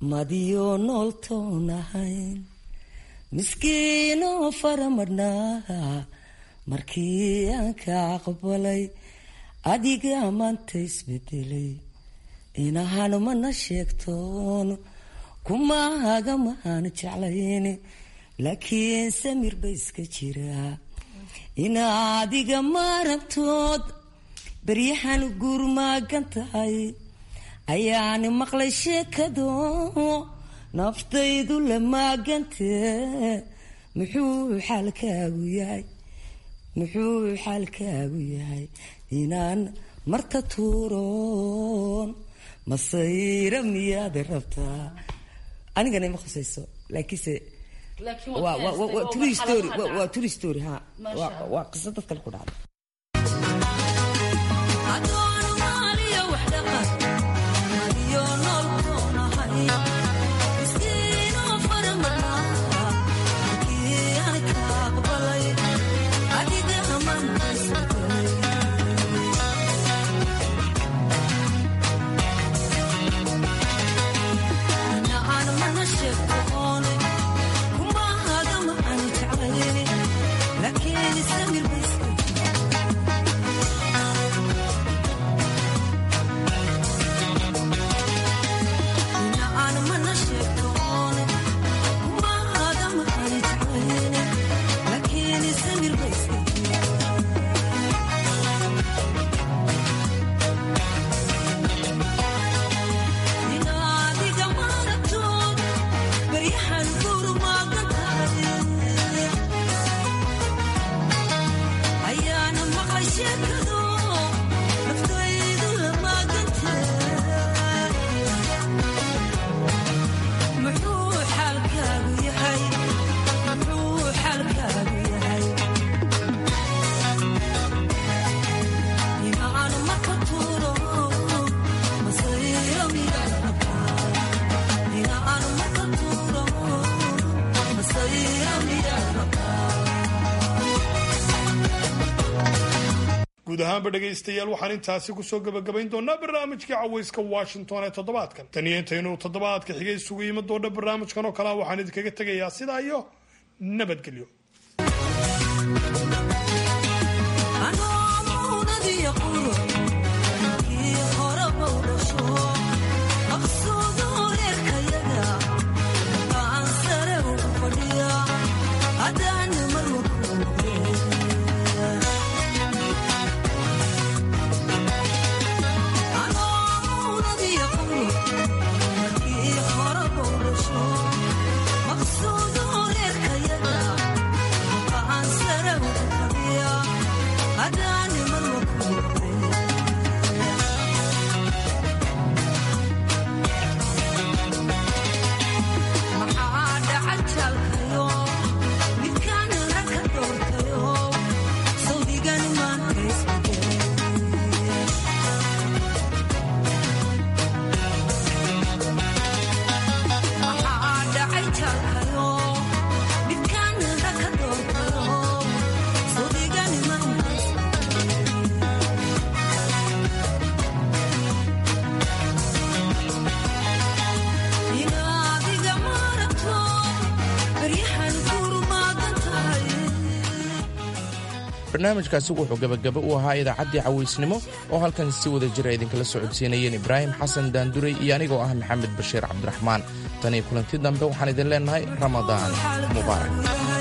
madiyo nooltoon ahayn miskiinoo faramadhnaa markii aan ka aqbalay adiga maanta isbedelay inahan mana sheegtoon kumaaga maaan jeclayn laakiin samir ba iska jiraa ina adiga maarabtood baryahan guurmaagan tahay ayaani maqlay sheekado naftaydu la maagantee muxuu xaalkaagu yahay muxuu xaalkaagu yahay inaan marta tuuroon masayra miyaad rabtaa anigana ima khusayso laakiinse waa true story ha waa qiso dad kale ku dhacda guud ahaanba dhegaystayaal waxaan intaasi kusoo gebagabayn doonaa barnaamijkii cawayska washington ee toddobaadkan tan iyo intaynu toddobaadka xigay isugu yimi doona barnaamijkan oo kalea waxaan idinkaga tegayaa sidaa iyo nabadgelyo barnaamijkaasi wuxuu gebagaba u ahaa idaacaddii cawaysnimo oo halkan si wada jira idinkala socodsiinayeen ibraahim xasan daanduray iyo anigoo ah maxamed bashiir cabdiraxmaan tan iyo kulanti dambe waxaan idin leennahay ramadaan mubaarak